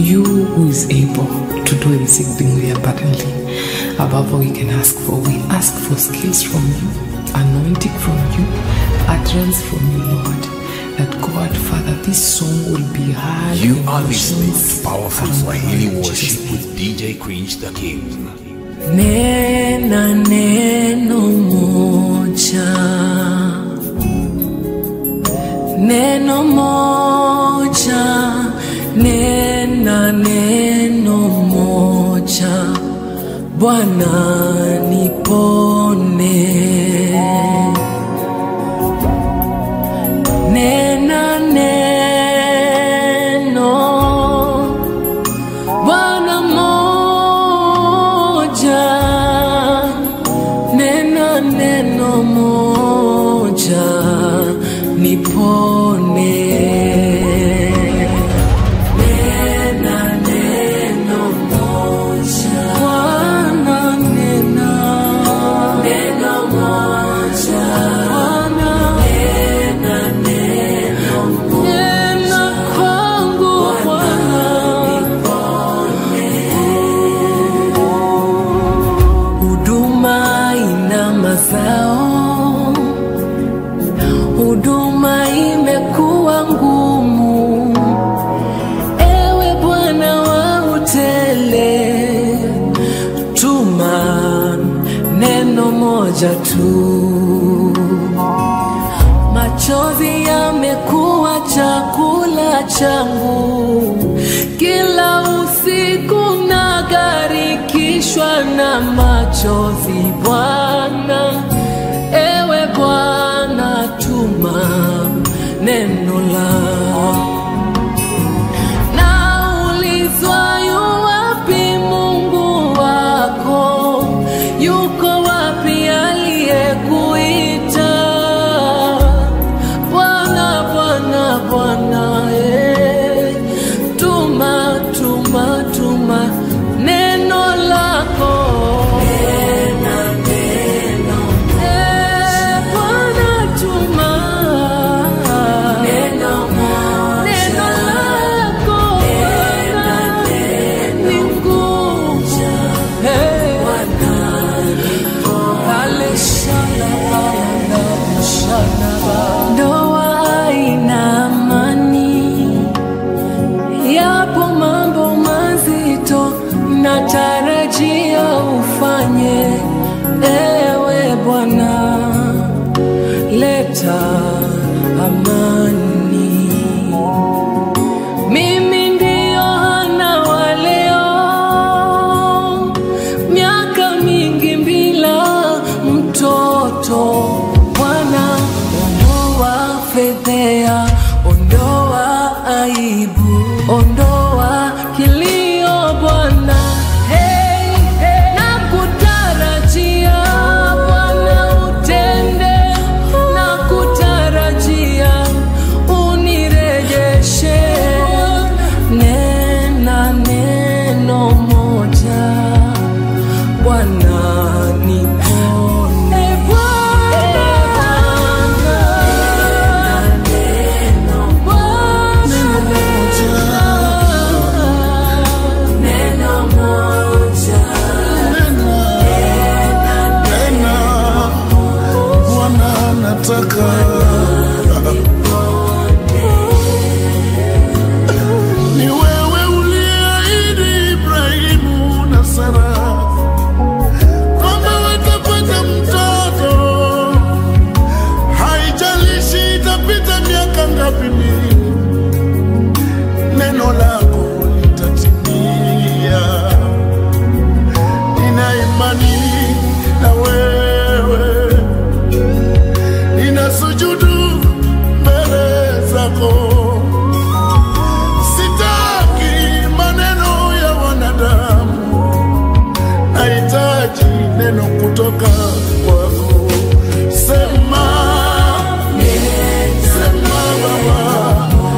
you who is able to do exceedingly abundantly above all we can ask for. We ask for skills from you, anointing from you, utterance from you, Lord. That God, Father, this song will be heard. You in are listening nations to Powerful around the Swahili world, in Worship Jesus' with DJ Cringe the King. Nena neno moja, neno moja, nena neno moja, Bwana nipone. Nena neno Bwana moja, nena neno moja, nipone. Nena neno moja, Bwana nena neno moja, Bwana nena neno moja, nena kwangu Bwana huduma ina mazao, huduma imekuwa ngumu. Ewe Bwana wa utele, tuma neno moja tu. Machozi yamekuwa chakula changu, kila usiku nagarikishwa na machozi. Bwana, ewe Bwana, tuma neno lako. Naulizwa yu wapi Mungu wako? Yuko wapi aliyekuita? Bwana, Bwana, Bwana, eh, tuma, tuma, tuma neno lako. Eh, Bwana, tuma neno lako Bwana, ni nguvu. Eh, pale shalala, shalala. Ndoa haina amani, yapo mambo mazito natarajia ufanye, ewe Bwana, leta amani. Mimi ndio Hana wa leo, miaka mingi bila mtoto. Bwana, ondoa fedhea, ondoa aibu, ondoa kilio Bwana. Hey, hey, nakutarajia Bwana utende, nakutarajia unirejeshe. Nena neno moja Bwana nipone. Bwana neno moja tena Bwana nataka ni wewe uliahidi Ibrahimu na Sara kwamba watapata mtoto, haijalishi itapita miaka ngapi mingi, neno lako litatimia. Nina imani na wewe, nina sujudu mbele zako. Sitaki maneno ya wanadamu, nahitaji neno kutoka kwako. Sema, sema Baba,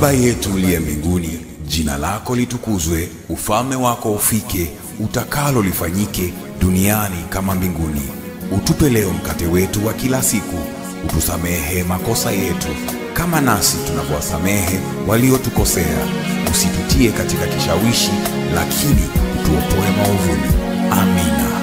Baba yetu uliye mbinguni, jina lako litukuzwe, ufalme wako ufike, utakalo lifanyike duniani kama mbinguni. Utupe leo mkate wetu wa kila siku, utusamehe makosa yetu kama nasi tunavyowasamehe waliotukosea, usitutie katika kishawishi, lakini utuopoe maovuni. Amina.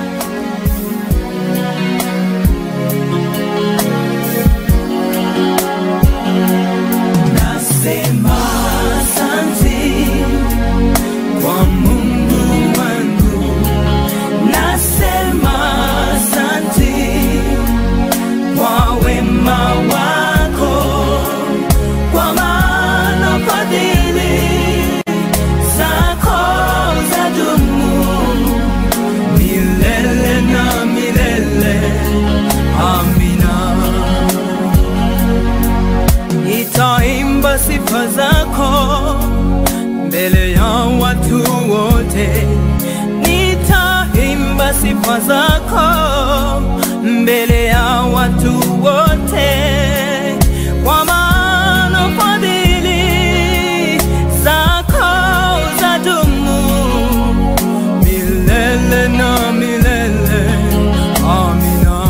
Nasema asante kwa Mungu wangu, nasema asante kwa wema wako, kwa maana fadhili zako zadumu milele na milele. Amina. Nitaimba sifa zako mbele ya watu wote, nitaimba sifa zako mbele ya watu wote, kwa maana fadhili zako zadumu milele na milele. Amina.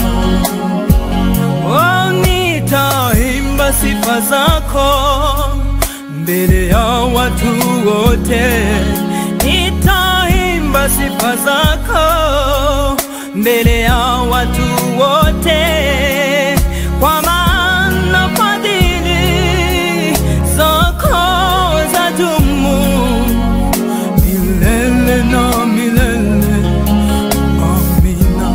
Oh, nitaimba sifa zako mbele ya watu wote, nitaimba sifa zako mbele ya watu wote, kwa maana fadhili zako zadumu milele na milele. Amina.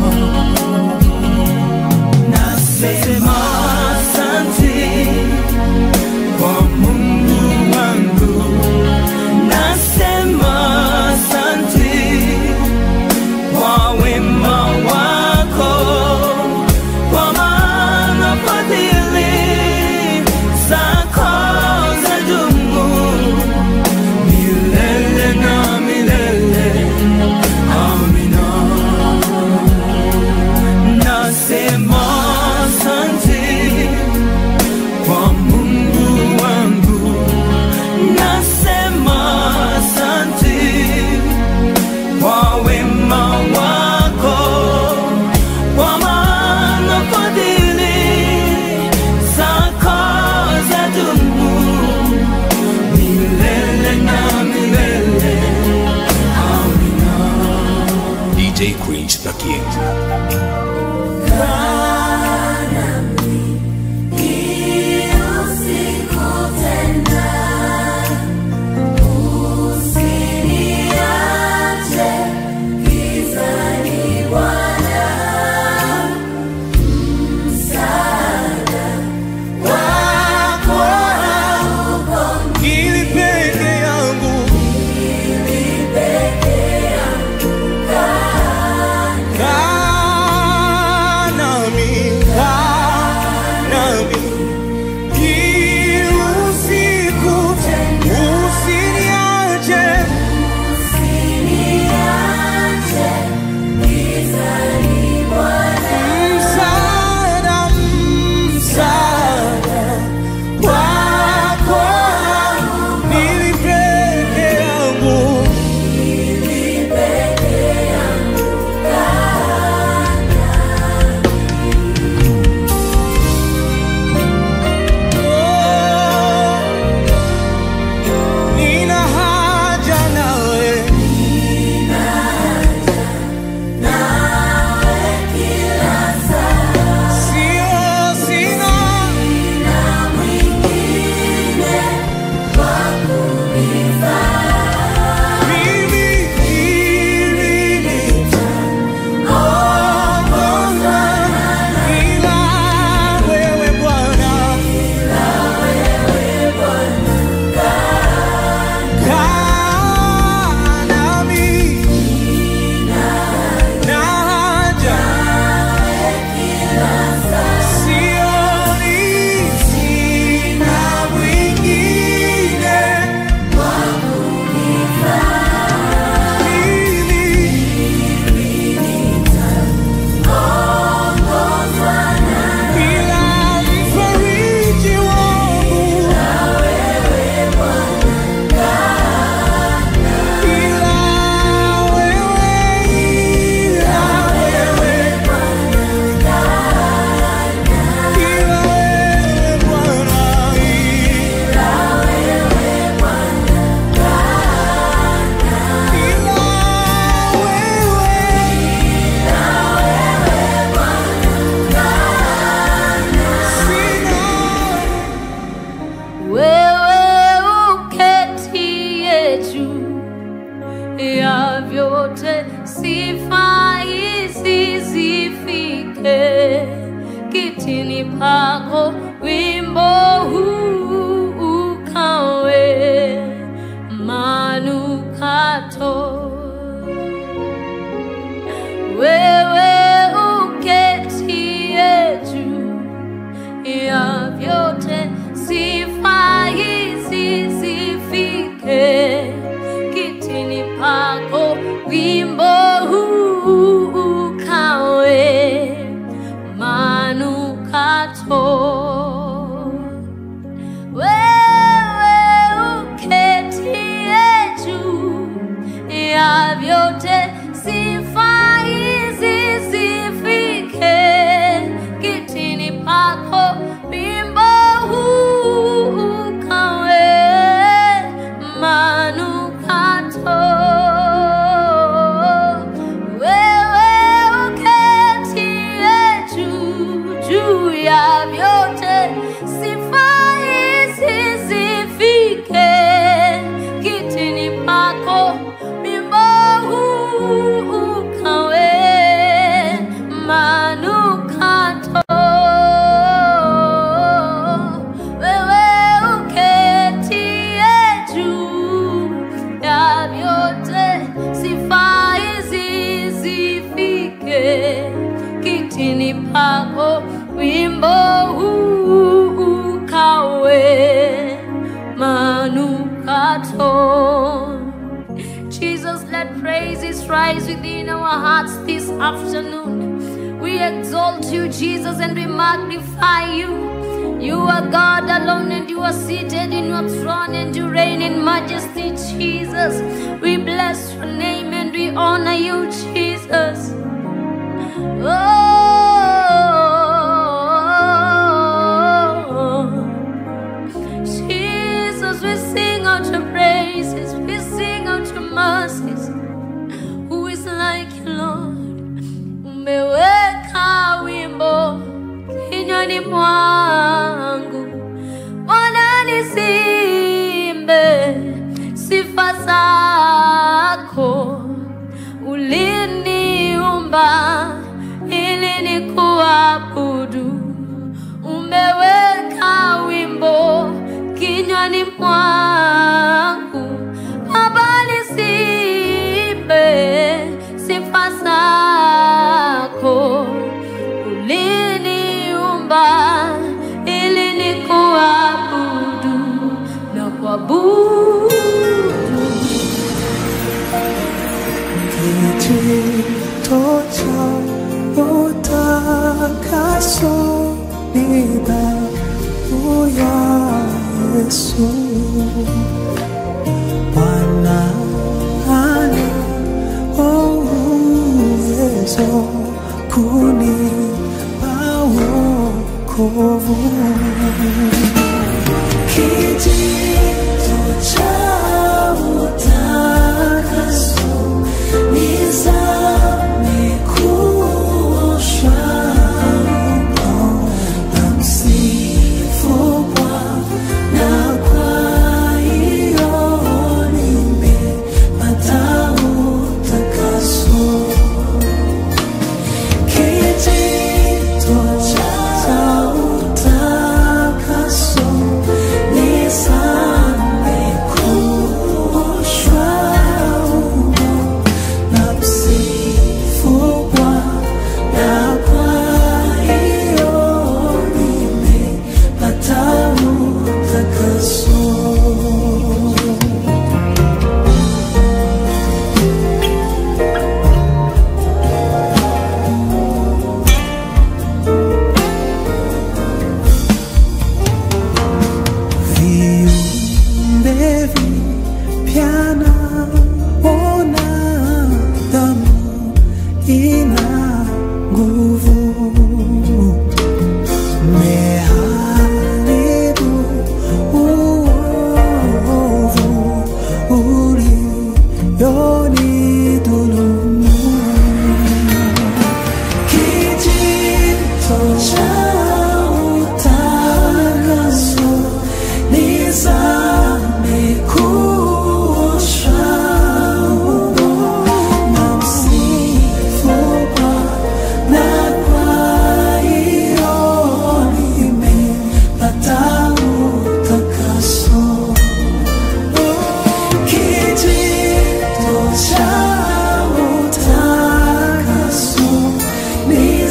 Nasema asante kwa Mungu wangu, nasema asante kwa wema wako, kwa kitini pako wimbo huu ukawe manukato wewe uketie juu ya vyote sifa hizi zifike kitini pako wimbo huu ukawe manukato wewe uketie juu ya vyote sifa hizi zifike kitini pako wimbo huu ukawe manukato wewe uketie juu juu ya vyote sifa hizi zifike kitini pako wimbo huu ukawe manukato wewe uketie juu ya vyote sifa hizi zifike kitini pako wimbo huu ukawe manukato Jesus, let praises rise within our hearts this afternoon. We exalt you, Jesus, and we magnify you. You are God alone, and you are seated in your throne, and you reign in majesty, Jesus. We bless your name and we honor you, Jesus. Oh, Jesus, we sing out your praises, we sing out your mercies. Who is like you, Lord? Umeweka wimbo kinywani mwangu, Bwana nisimbe sifa zako. Uliniumba ili nikuabudu, umeweka wimbo kinywani mwangu, Baba nisimbe sifa zako. Uliniumba ili nikuabudu na kuabudu Kijito cha utakaso ni damu ya Yesu. Bwana ana uwezo kunipa wokovu. Kijito cha utakaso nizame kuoshwa mno na msifu Bwana, kwa hiyo nimepata utakaso. Kijito cha utakaso nizame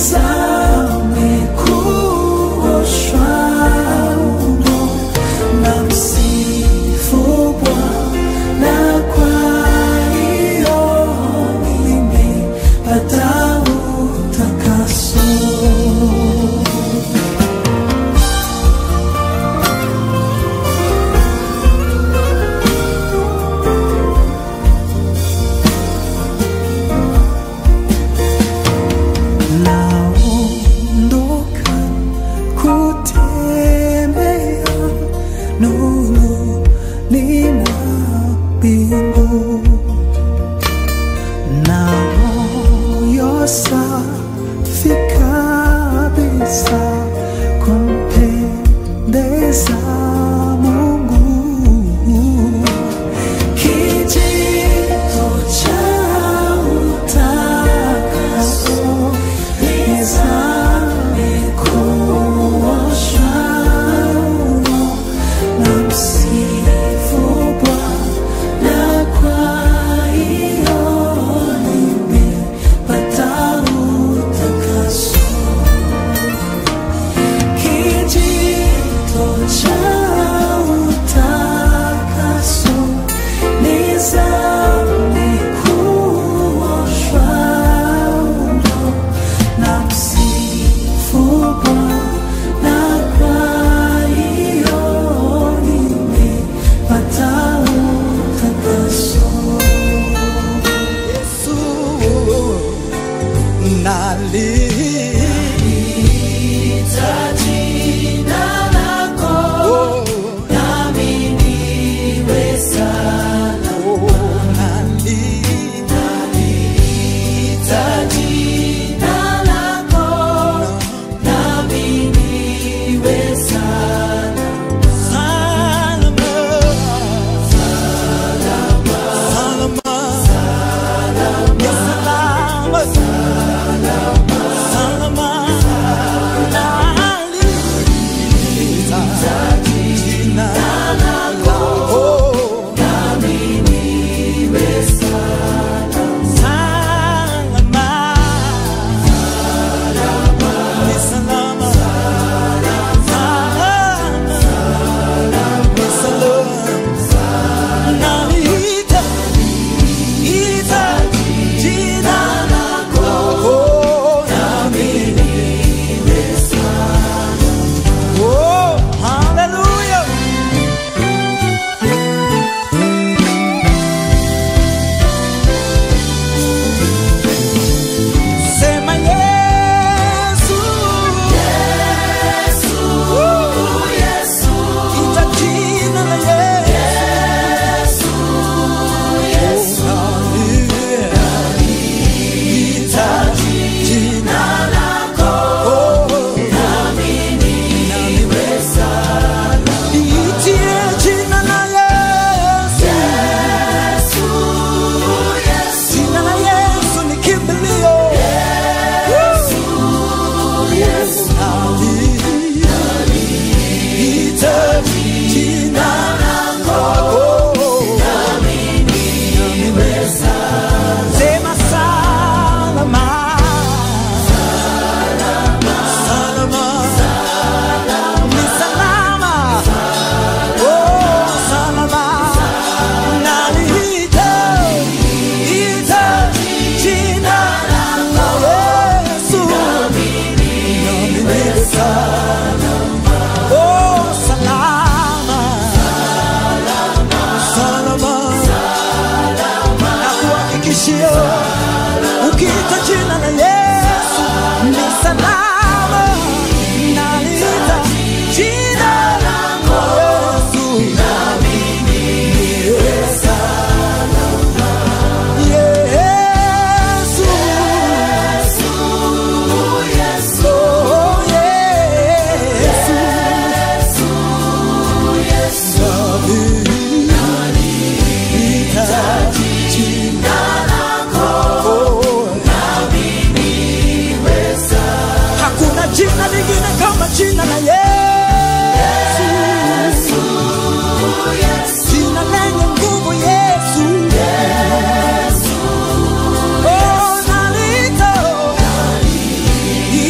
nizame kuoshwa umo na msifu Bwana kwa hiyo nimepata utakaso. naondoka kutembea nuruni mwa mbingu na moyo safi kabisa kumpendeza Mungu kijito cha utakaso nizame kuoshwa umo na msifu Bwana kwa hiyo nimepata utakaso kijito cha utakaso nizame kuoshwa umo na msifu Bwana kwa hiyo nimepata utakaso. Yesu nali Jina lako nami niwe salama. nali Jina lako nami niwe salama. salama salama salama salama nali jina lako salama ni salama salama ni salama naliita ita jina lako nami oh hallelujah sema Yesu Yesu ita jina la Yesu Yesu ita jina lako nami niwe salama itie jina la Yesu jina la Yesu ni kimbilio Ita jina lako Sema salama Salama Ni salama Oh salama Naliita Ita jina lako Yesu Nami niwe salama Oh salama Salama Nakuhakikishia Ukiita jina la Yesu Ni salama Naliita jina lako Yesu Nami niwe salama Yesu Yesu Oh Yesu Hakuna jina lingine kama jina la Yesu. Jina lenye nguvu Yesu. Oh, nalita.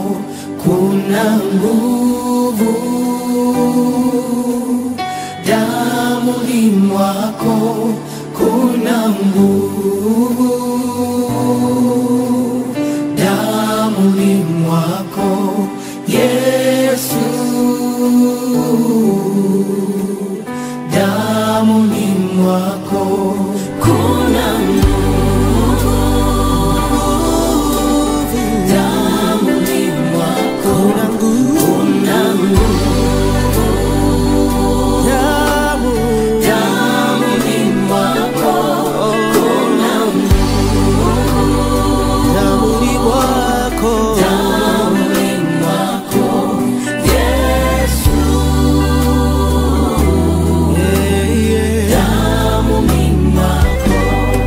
kuna nguvu damuni mwako kuna nguvu damuni mwako yesu damuni mwako kuna nguvu damuni mwako kuna nguvu damuni mwako kuna damuni mwako yesu damuni mwako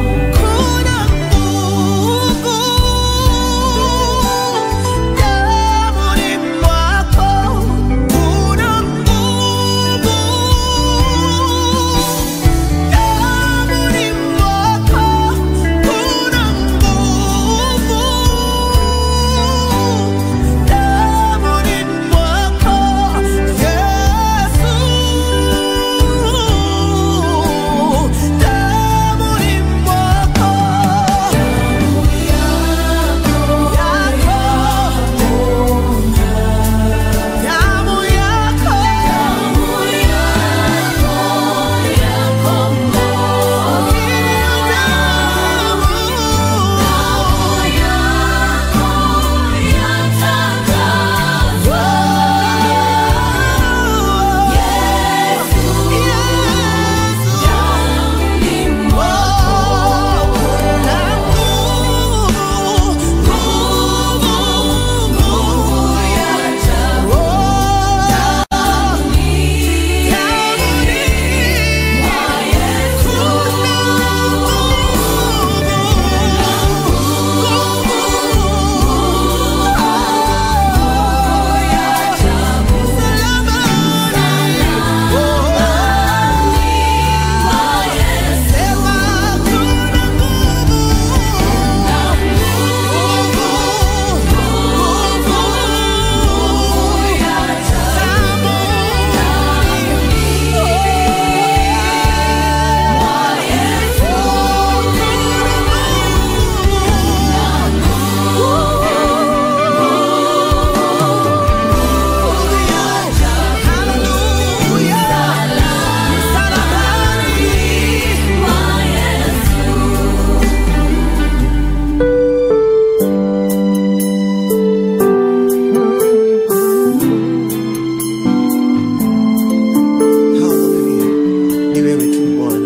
Hallelujah. Ni wewe tu Bwana.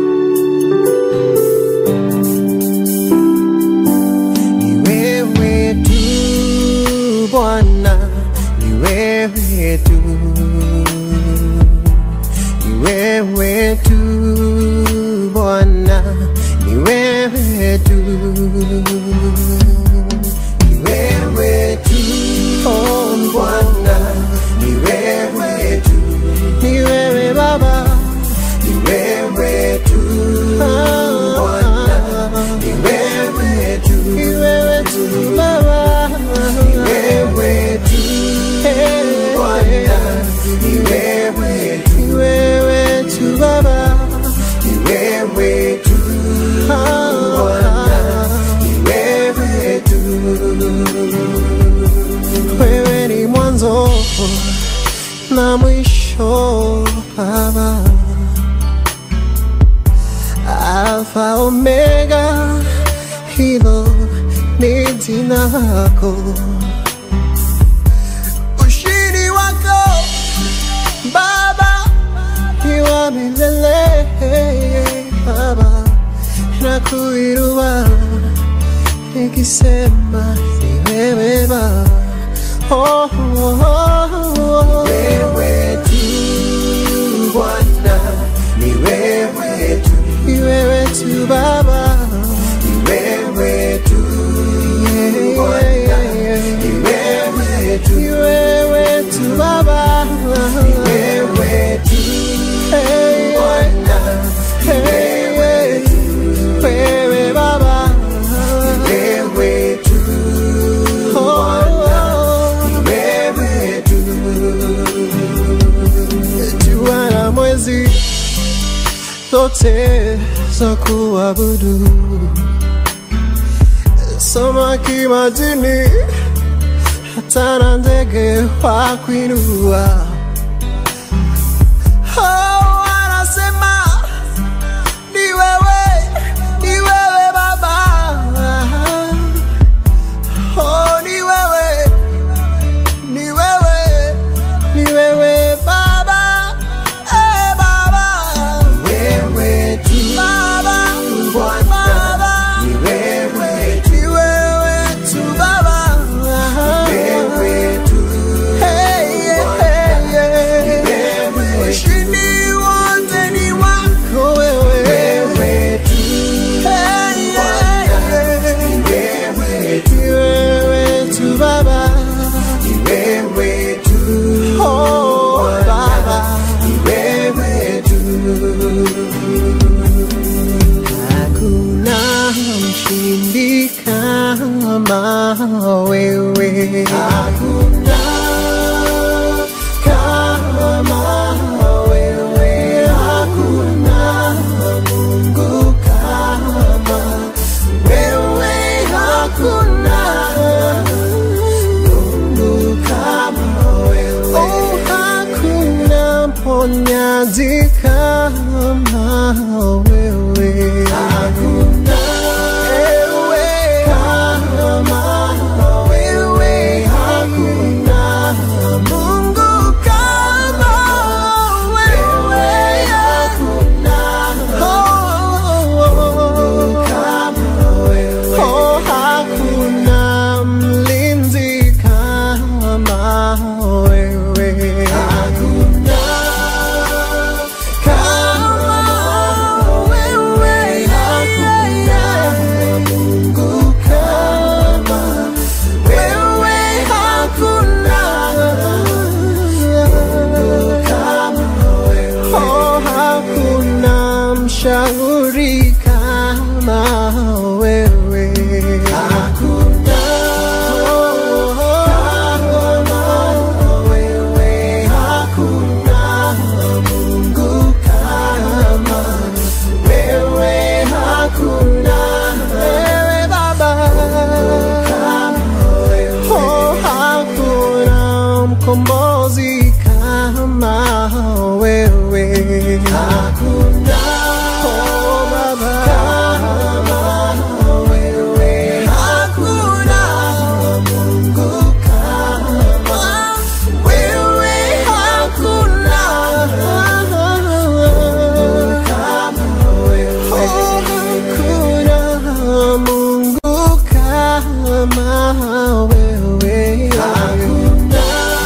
Ni wewe tu Bwana, ni wewe tu. Ni wewe tu Bwana, ni wewe tu. Ni wewe tu oh Bwana, ni wewe tu. Ni wewe Baba, ni wewe tu Bwana, ni wewe tu. Ni wewe tu Baba, ni wewe tu Bwana, ni wewe tu. Ni wewe tu Baba, ni wewe tu Bwana, ni wewe tu. Wewe ni mwanzo na mwisho Baba, Alfa Omega, hilo ni jina lako. Ushindi wako Baba ni wa milele Baba, na kuinua nikisema ni wewe Baba. Oh, oh, oh, oh. Wewe tu Bwana, ni wewe tu, ni wewe tu Baba, ni wewe tu Bwana, ni wewe tu, ni wewe tu Baba, ni wewe tu Bwana, ni wewe tu, wewe Baba, ni wewe tu Bwana, zote za kuabudu, samaki majini, hata na ndege wa kuinua. Oh, wanasema ni wewe, ni wewe Baba. Oh, ni wewe, ni wewe, ni wewe Baba. Eh, Baba. Wewe tu Baba, Bwana, Baba. ni wewe tu, Ni wewe tu Baba. wewe tu, Hey, yeah, hey, yeah. wewe tu, Ushindi wote ni wako wewe. wewe tu, Hey, yeah, yeah. wewe tu, Ni wewe tu Baba. wewe tu, Oh, Baba. wewe tu. Hakuna mshindi kama wewe. Hakuna kama wewe, hakuna Mungu kama wewe, hakuna Mungu kama wewe. Oh, hakuna mponyaji kama wewe. Hakuna Ewe kama wewe, hakuna Mungu kama wewe. hakuna Oh, kama wewe. oh, hakuna mlinzi kama wewe. Hakuna kama wewe, hakuna Mungu kama wewe, hakuna Mungu kama wewe. Oh, hakuna mshauri kama wewe. Hakuna kama wewe, hakuna Mungu kama wewe, hakuna Wewe Baba, kama wewe. oh, hakuna mkombozi kama wewe. Hakuna Oh, Baba, kama wewe, hakuna Mungu kama wewe, hakuna kama wewe. Oh, hakuna Mungu kama wewe. Hakuna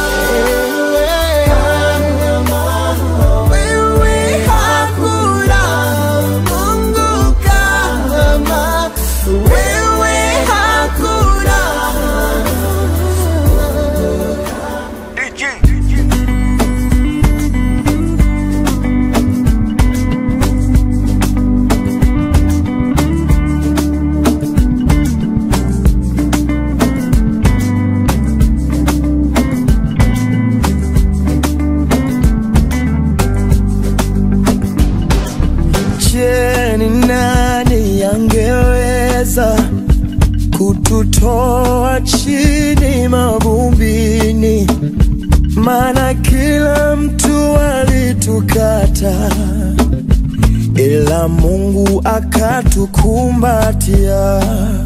kama wewe, hakuna Mungu kama wewe, hakuna Je, ni nani angeweza kututoa chini mavumbini? Maana kila mtu alitukata, ila Mungu akatukumbatia.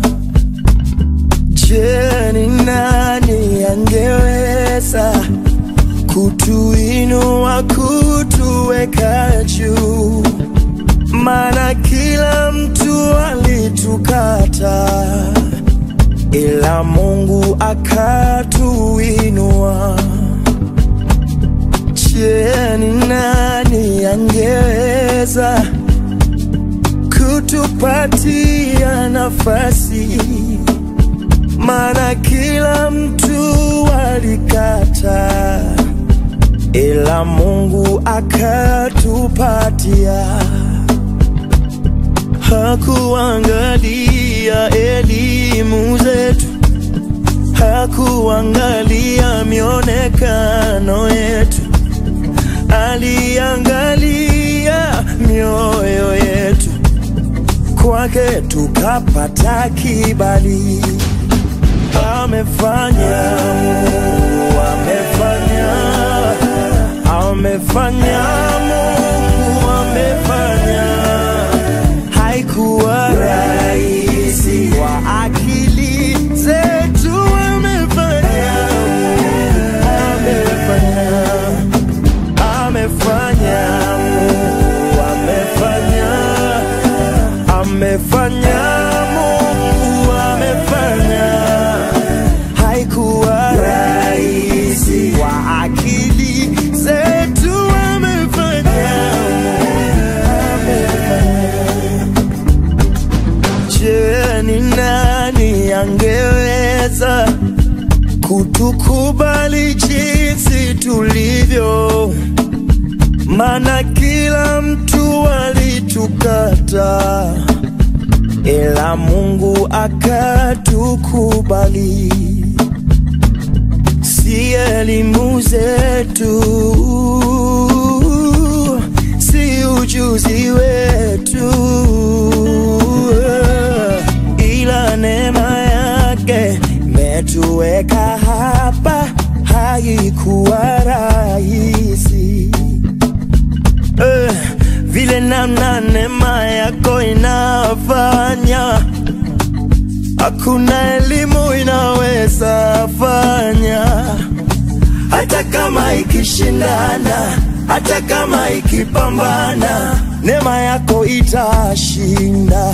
Je, ni nani angeweza kutuinua, kutuweka juu? maana kila mtu alitukata, ila Mungu akatuinua. Je, ni nani angeweza kutupatia nafasi? Maana kila mtu alikata, ila Mungu akatupatia hakuangalia elimu zetu, hakuangalia mionekano yetu, aliangalia mioyo mioyo yetu kwake tukapata kibali. Amefanya, Mungu amefanya, amefanya, Mungu amefanya. Haikuwa rahisi kwa akili zetu, amefanya, amefanya amefanya Mungu amefanya amefanya Mungu amefanya haikuwa rahisi kwa akili zetu amefanya Je, ni nani angeweza kutukubali jinsi tulivyo? Maana kila mtu alitukata, ila Mungu akatukubali. Si elimu zetu, si ujuzi wetu, ila neema yake imetuweka hapa, haikuwa rahisi eh, vile namna neema yako inafanya, hakuna elimu inaweza fanya, hata kama ikishindana, hata kama ikipambana, neema yako itashinda.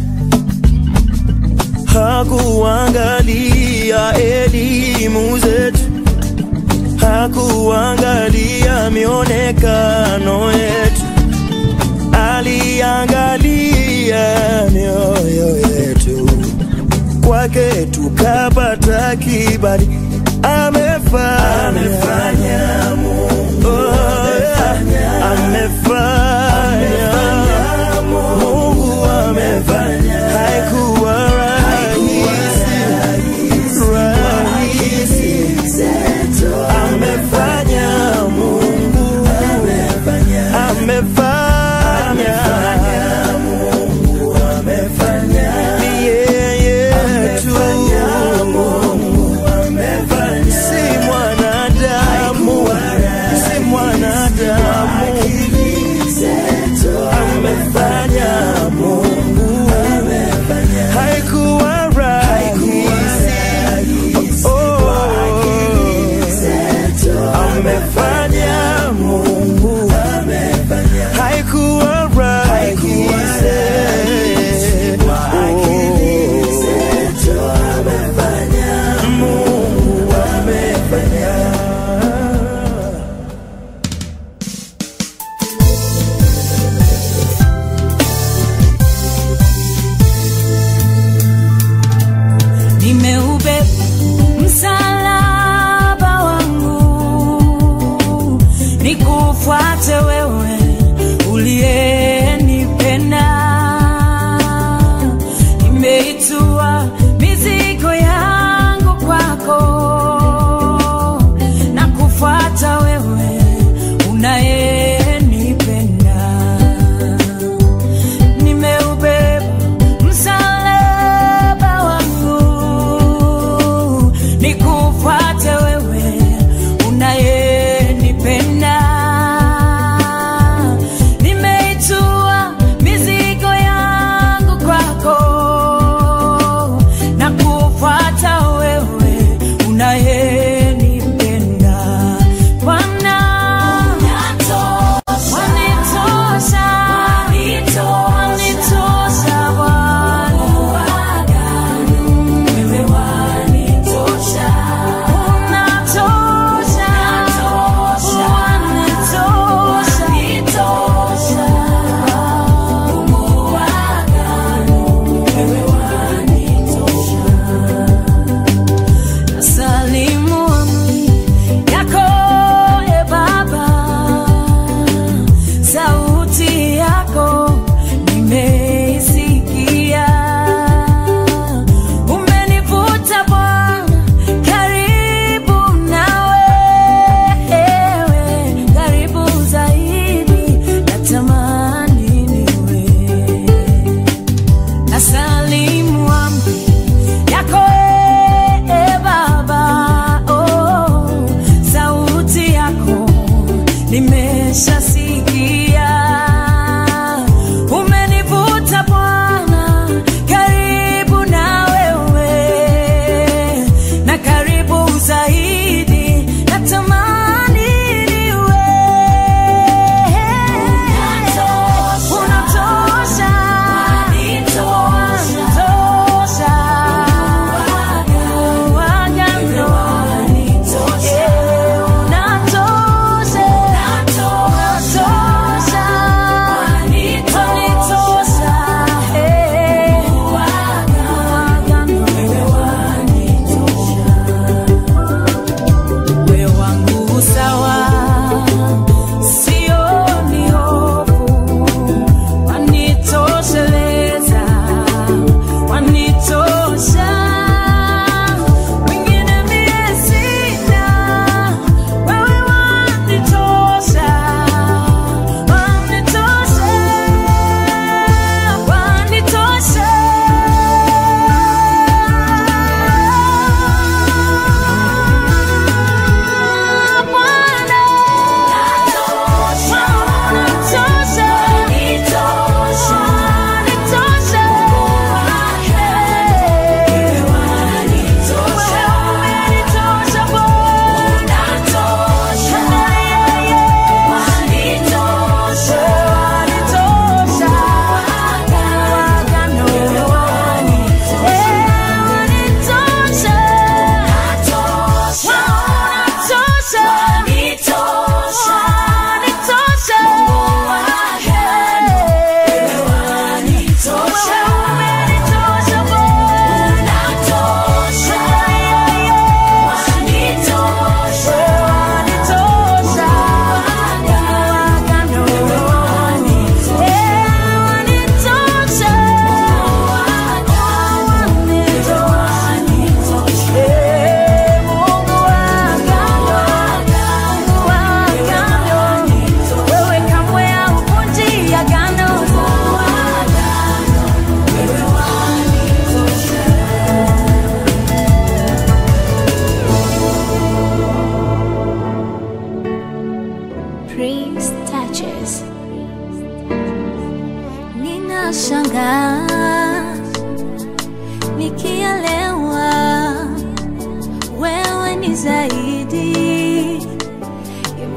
Hakuangalia elimu zetu hakuangalia mionekano yetu, aliangalia mioyo yetu. Kwake tukapata kibali, amefanya, amefanya Mungu, oh, yeah. amefanya Mungu amefanya, haikuwa rahisi, rahisi amefanya Mungu amefanya ni yeye tu si mwana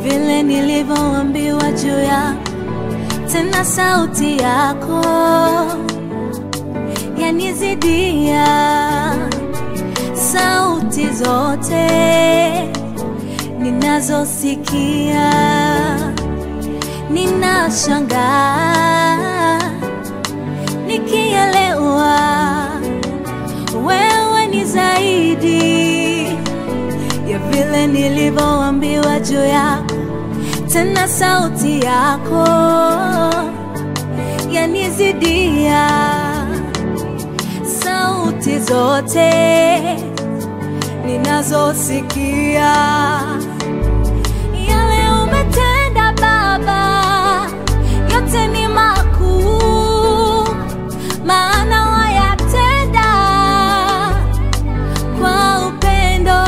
vile nilivyoambiwa juu ya tena sauti yako yanizidia sauti zote ninazosikia ninashangaa nikielewa wewe ni zaidi ya vile nilivyoambiwa juu yako tena sauti yako yanizidia sauti zote ninazosikia yale umetenda baba yote ni makuu maana wayatenda kwa upendo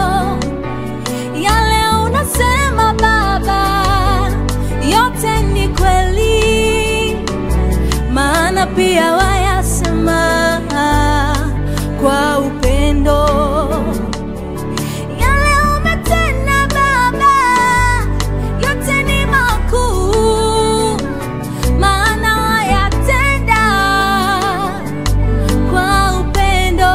yale unasema baba yote ni kweli maana pia wayasema kwa upendo yale umetenda baba yote ni makuu maana wayatenda kwa upendo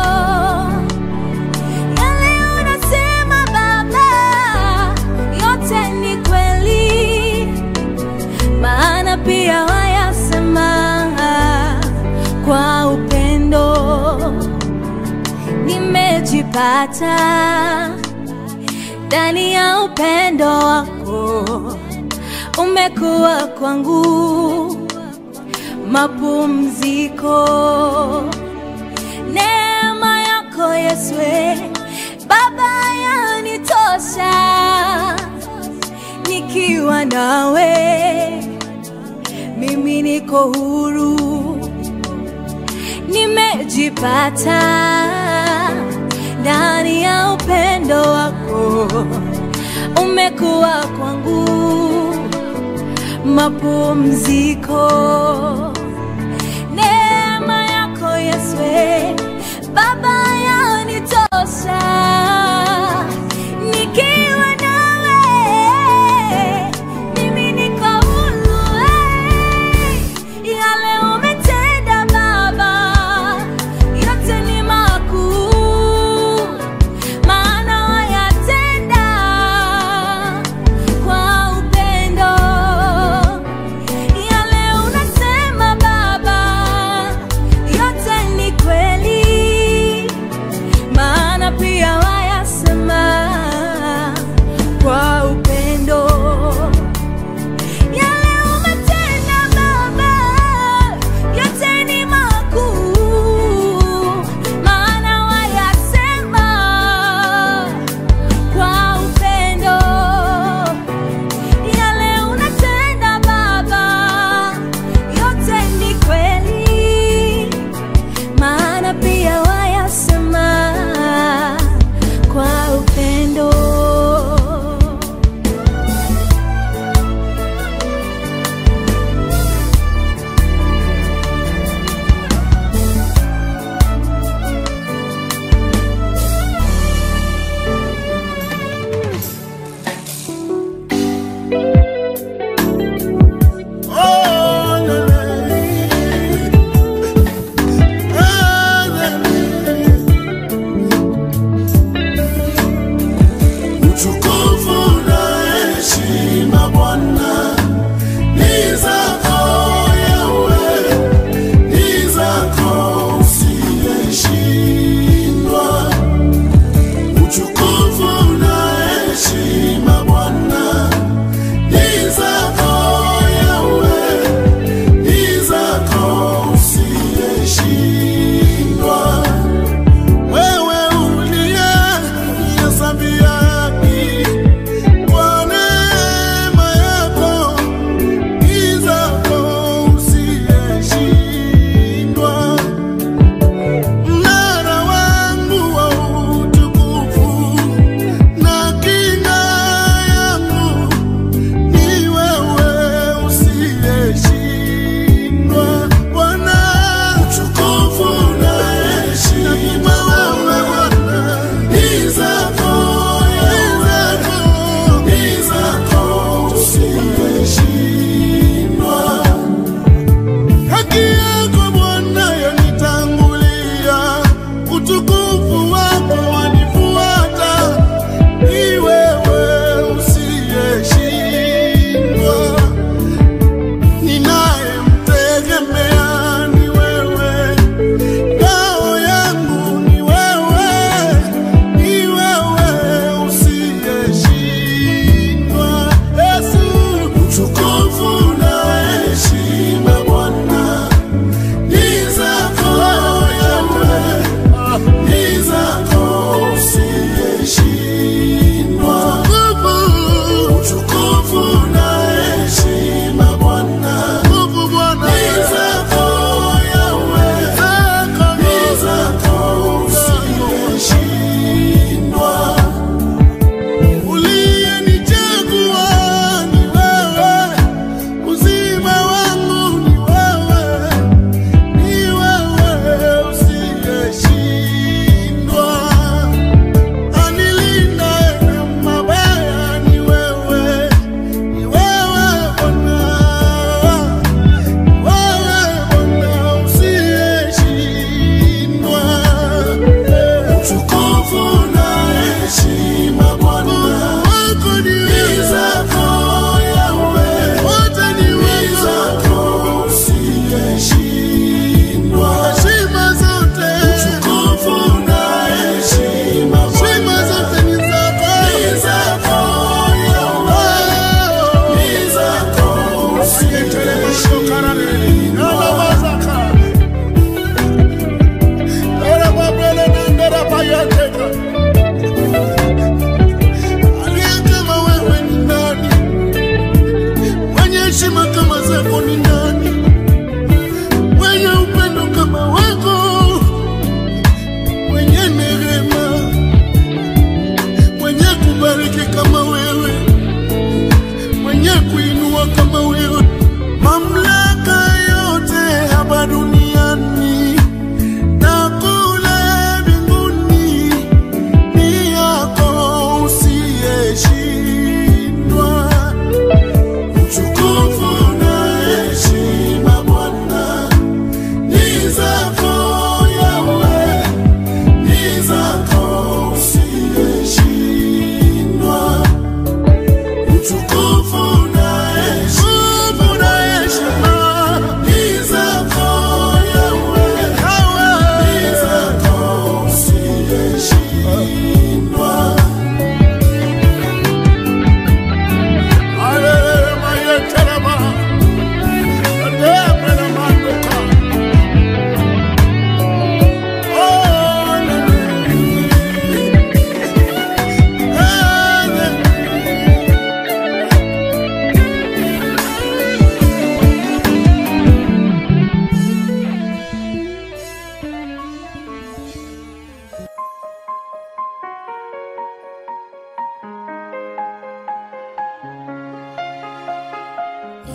yale unasema baba yote ni kweli maana pia wayasema kwa upendo nimejipata ndani ya upendo wako umekuwa kwangu mapumziko neema yako yeswe baba yanitosha nikiwa nawe mimi niko huru nimejipata ndani ya upendo wako umekuwa kwangu mapumziko neema yako yeswe baba yanitosha nikiwa nawe mimi niko huru eh. yale umetenda baba yote ni makuu maana wayatenda kwa upendo yale unasema baba yote ni kweli maana pia wayasema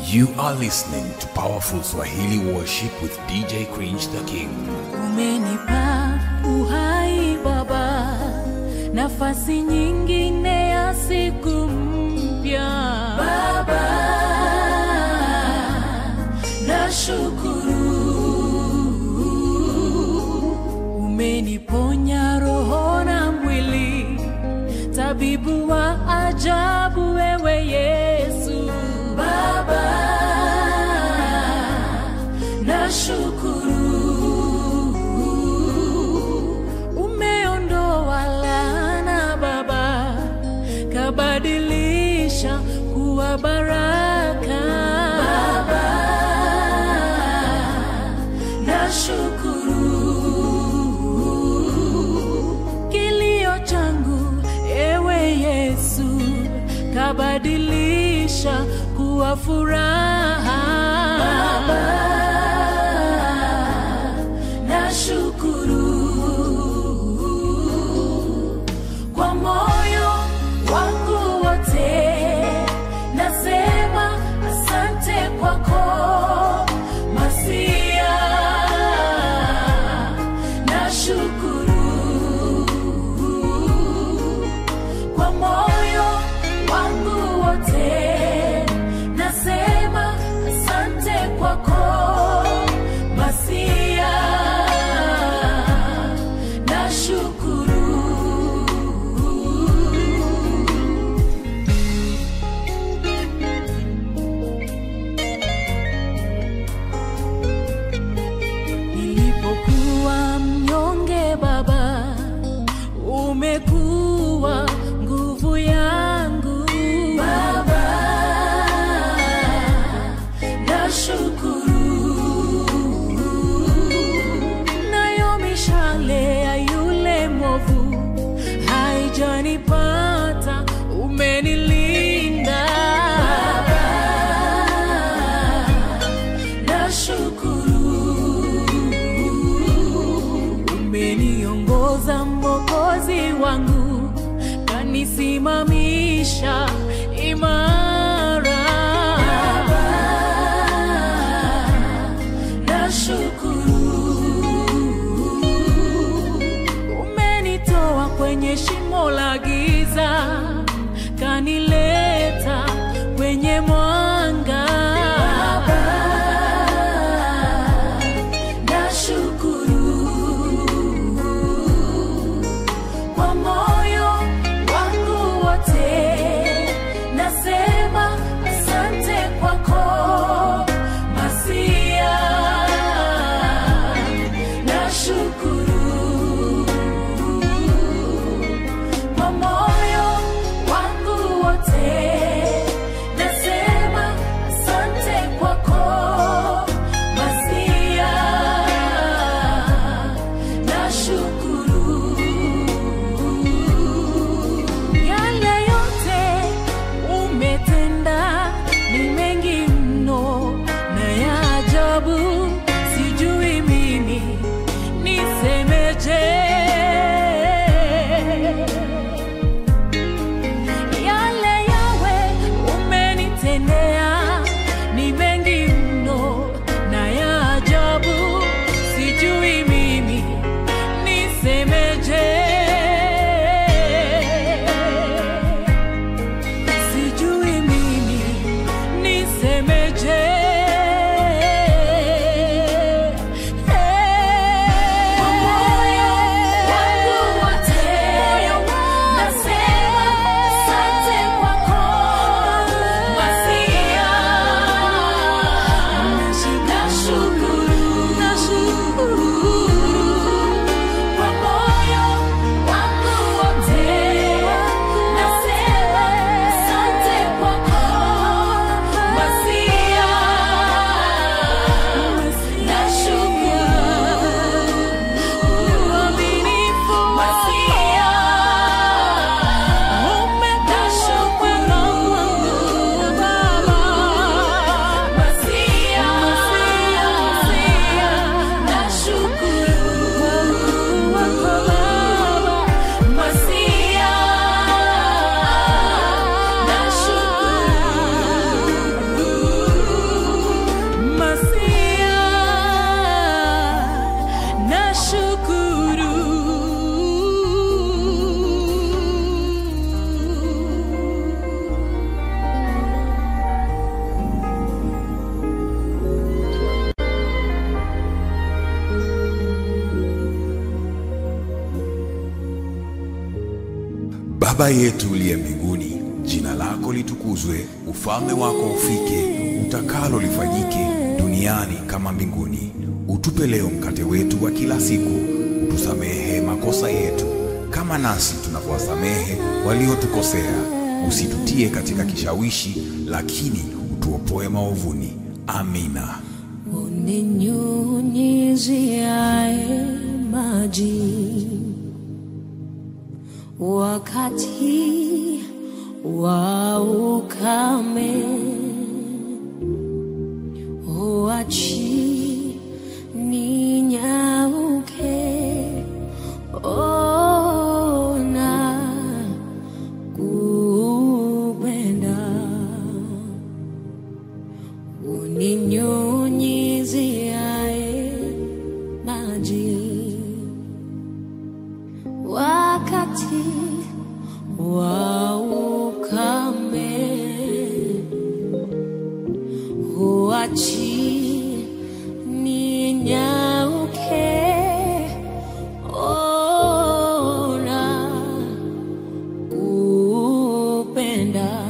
You are listening to Powerful Swahili Worship with DJ Cringe the King. umenipa uhai baba nafasi nyingine ya siku mpya baba nashukuru umeniponya roho na mwili tabibu wa ajabu wewe yesu baba nashukuru umeondoa laana baba kabadilisha kuwa baraka baba nashukuru kilio changu ewe yesu kabadilisha kuwa furaha baba nashukuru kwa moyo wangu wote nasema asante kwako masia nashukuru kwa moyo wangu wote nasema asante kwako masia nashukuru nilipokuwa mnyonge baba umekuwa nguvu yangu baba nashukuru nayo mishale ya yule mwovu haijanipata umenilinda baba nashukuru umeniongoza mwokozi wangu kanisimamisha imara nashukuru umenitoa kwenye shimo la giza kanileta kwenye mwanga nashukuru kwa moyo wangu wote nasema Baba yetu uliye mbinguni, jina lako litukuzwe, ufalme wako ufike, utakalo lifanyike duniani kama mbinguni. Utupe leo mkate wetu wa kila siku, utusamehe makosa yetu kama nasi tunavyowasamehe waliotukosea, usitutie katika kishawishi, lakini utuopoe maovuni. Amina. uninyunyiziae maji wakati wa ukame, uachi ninyauke, ona kupenda uninyunyiziae maji wakati wa ukame, huachi ninyauke, ona kupenda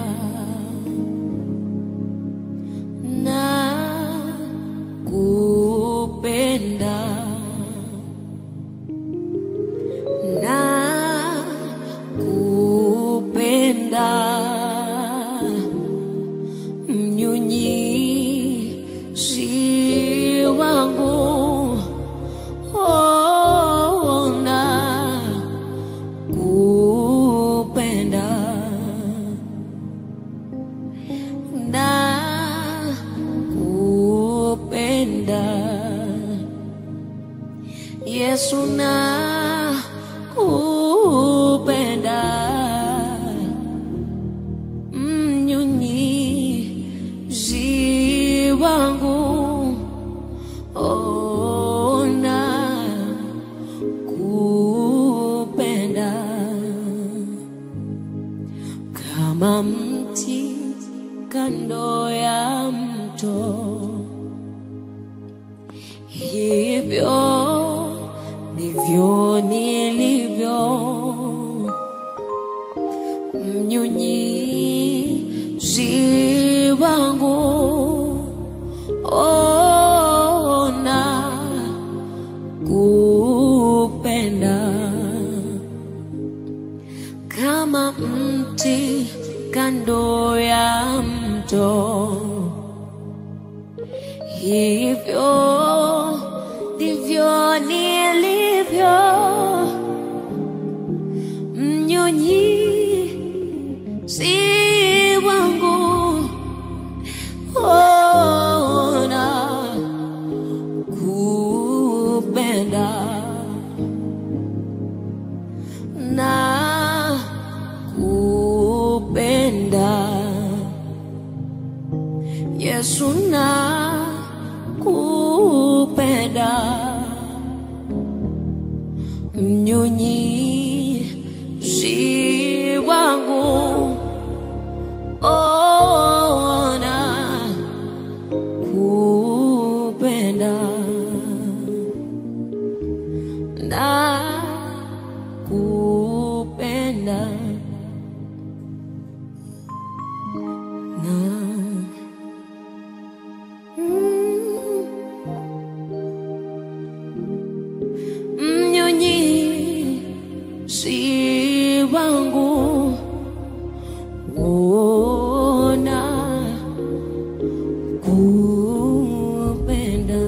na kupenda na kupenda mnyunyizi wangu ona kupenda na kupenda Yesu na kupenda mnyunyizi wangu ona kupenda kama mti kando ya mto hivyo ndivyo nilivyo mnyunyizi wangu ona kupenda kama mti kando ya mto hivyo ndivyo nilivyo mnyunyizi wangu ona kupenda na kupenda Yesu na kupenda mnyunyizi wangu ona kupenda na kupenda na mnyunyizi wangu ona kupenda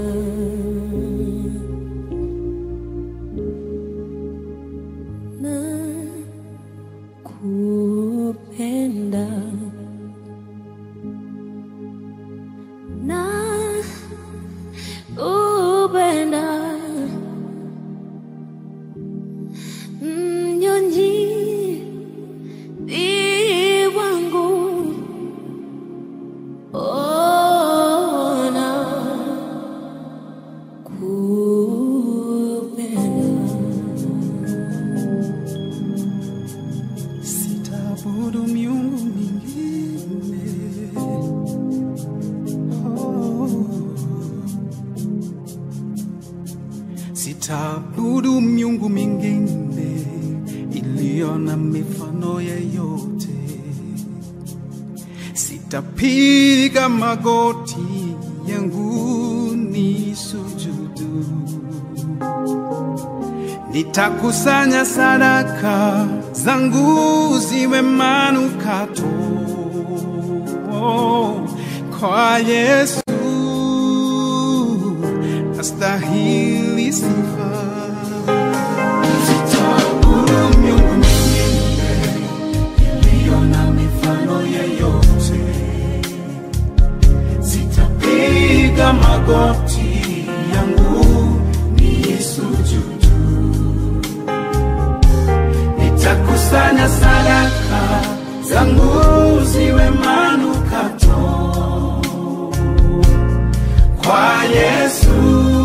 na kupenda na kupenda mnyonyi wangu ona kupenda sitaabudu miungu mingine oh. sitaabudu miungu mingine iliyo niliona mifano yeyote, sitapiga magoti yangu ni sujudu, nitakusanya sadaka zangu ziwe manukato kwa Yesu, astahili sifa. Sitaabudu miungu mingine iliyo na mifano yeyote, sitapiga magoti yangu niisujudu, nitakusanya sadaka zangu ziwe manukato kwa Yesu,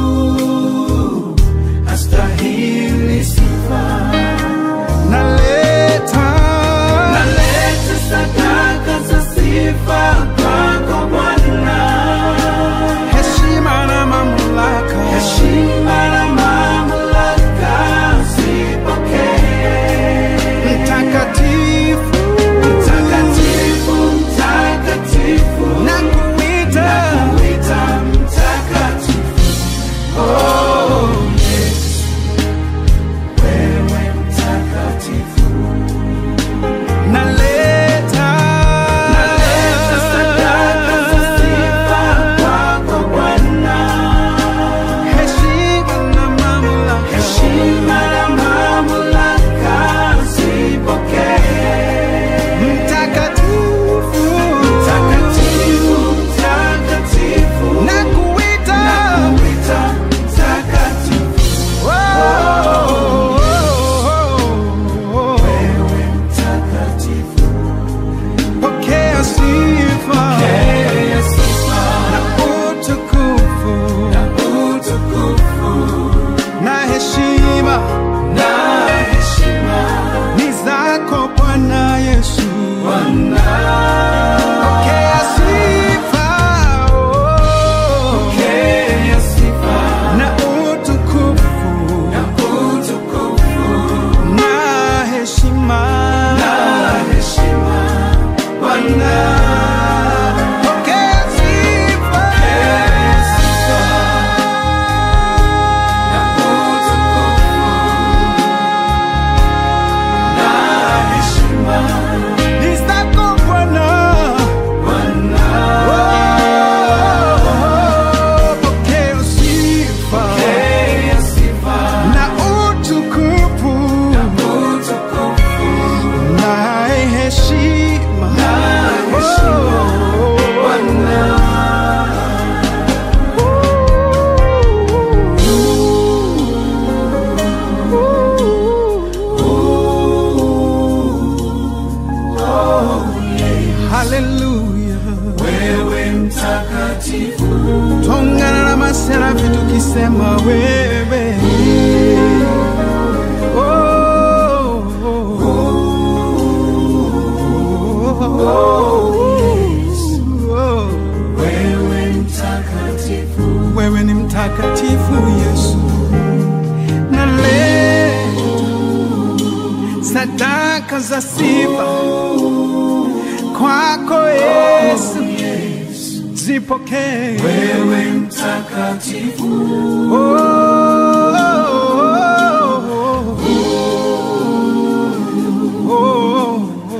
astahili sifa. Naleta, naleta sadaka za sifa kwako Bwana, heshima na mamlaka, heshima na mamlaka zipokee. Mtakatifu, mtakatifu, mtakatifu, nakuita, nakuita mtakatifu. Oh, Yesu, wewe mtakatifu. Naleta, naleta sadaka za sifa kwako Bwana, heshima na mamlaka, heshima na mamlaka zipokee. Mtakatifu, mtakatifu, mtakatifu, nakuita, nakuita mtakatifu. Oh, wewe mtakatifu, pokea sifa, pokea sifa na utukufu, na utukufu na heshima, na heshima ni zako Bwana Yesu. Bwana, pokea sifa, oh, pokea sifa na utukufu, na utukufu na heshima, na heshima Bwana. Pokea sifa, pokea sifa na utukufu na heshima ni zako Bwana. Bwana. Oh, pokea sifa. Pokea sifa. Na utukufu. Na utukufu. Na heshima. Na heshima. Bwana. Haleluya, wewe mtakatifu. Tongana na maserafi tukisema wewe Oh, oh, oh, oh, yes. Oh. Wewe mtakatifu, wewe ni mtakatifu Yesu, naleta sadaka za sifa kwako Yesu, zipokee wewe mtakatifu. Oh, oh, oh,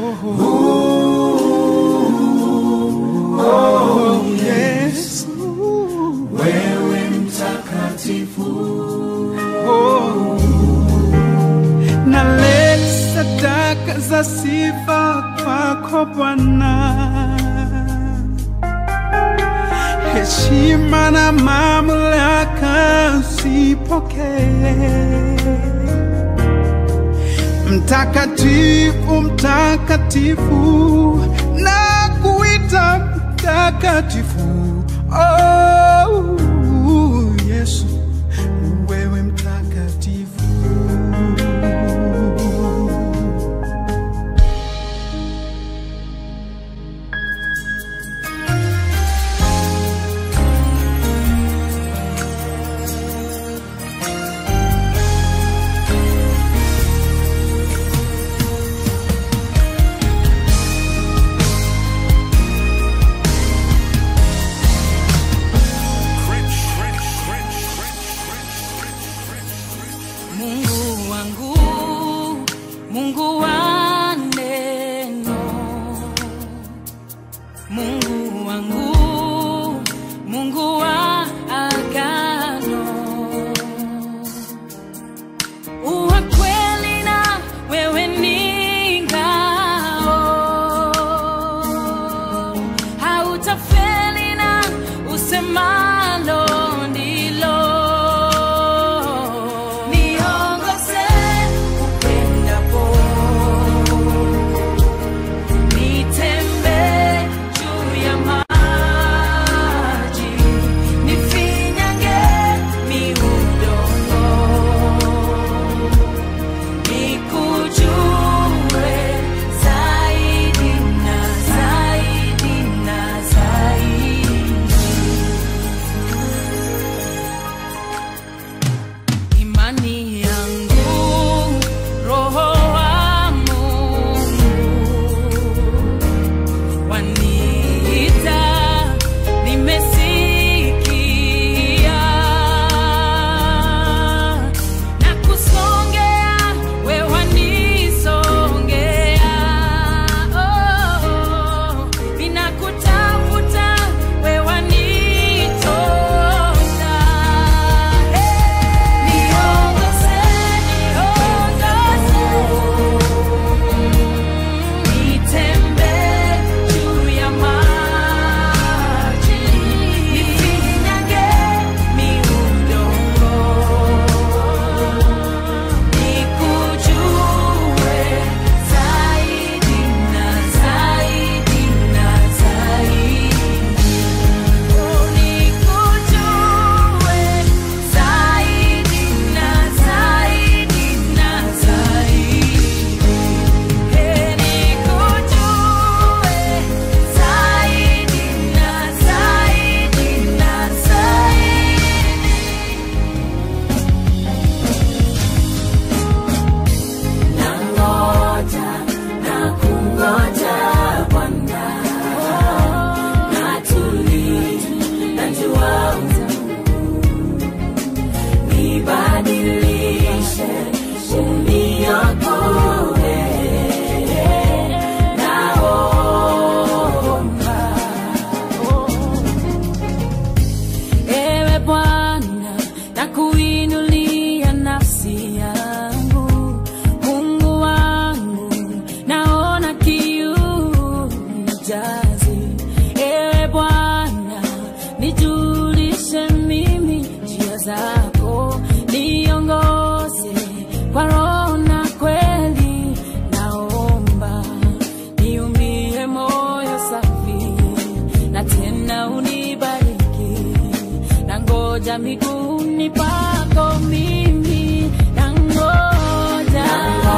oh, oh, yes. Wewe mtakatifu. Oh, naleta sadaka za sifa kwako Bwana, heshima na mamlaka zipokee. Mtakatifu, mtakatifu, na kuita mtakatifu. Oh, Yesu, wewe mtakatifu. Mungu wangu, Mungu wa agano, uwa kweli na wewe ni ngao, hautafeli na usemalo ndilo. Niongoze upendapo Nitembee juu ya maji, nifinyange miudongo, nikujue zaidi na zaidi na zaidi. Imani yangu, Roho wa Mungu waniita, nimesikia na kusongea, we wanisongea, oh, ninakutafuta, we wanitosa, niongoze, niongoze Nitembee juu ya maji, nifinyange miudongo, nikujue zaidi na zaidi na zaidi. Oh, nikujue zaidi na zaidi na zaidi. Nangoja na kungoja Bwana, natulia, najua nibadilishe, uniokoe, naomba Ewe Bwana, nakuinulia nafsi yangu, Mungu wangu, naona kiu nijaze. Ewe Bwana, nijulishe mimi njia zako, niongoze kwa roho na kweli, naomba niumbie moyo safi na tena unibariki na ngoja miguuni pako mimi na ngoja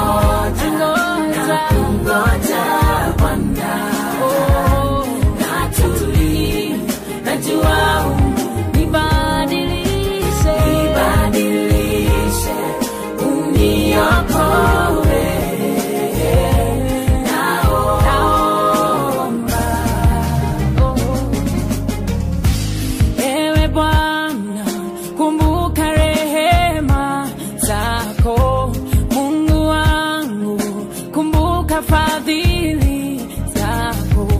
na kungoja Bwana, oh, natulia, najua nibadilishe nibadilishe, uniokoe, naomba Ewe Bwana, kumbuka rehema zako. Mungu wangu, kumbuka fadhili zako.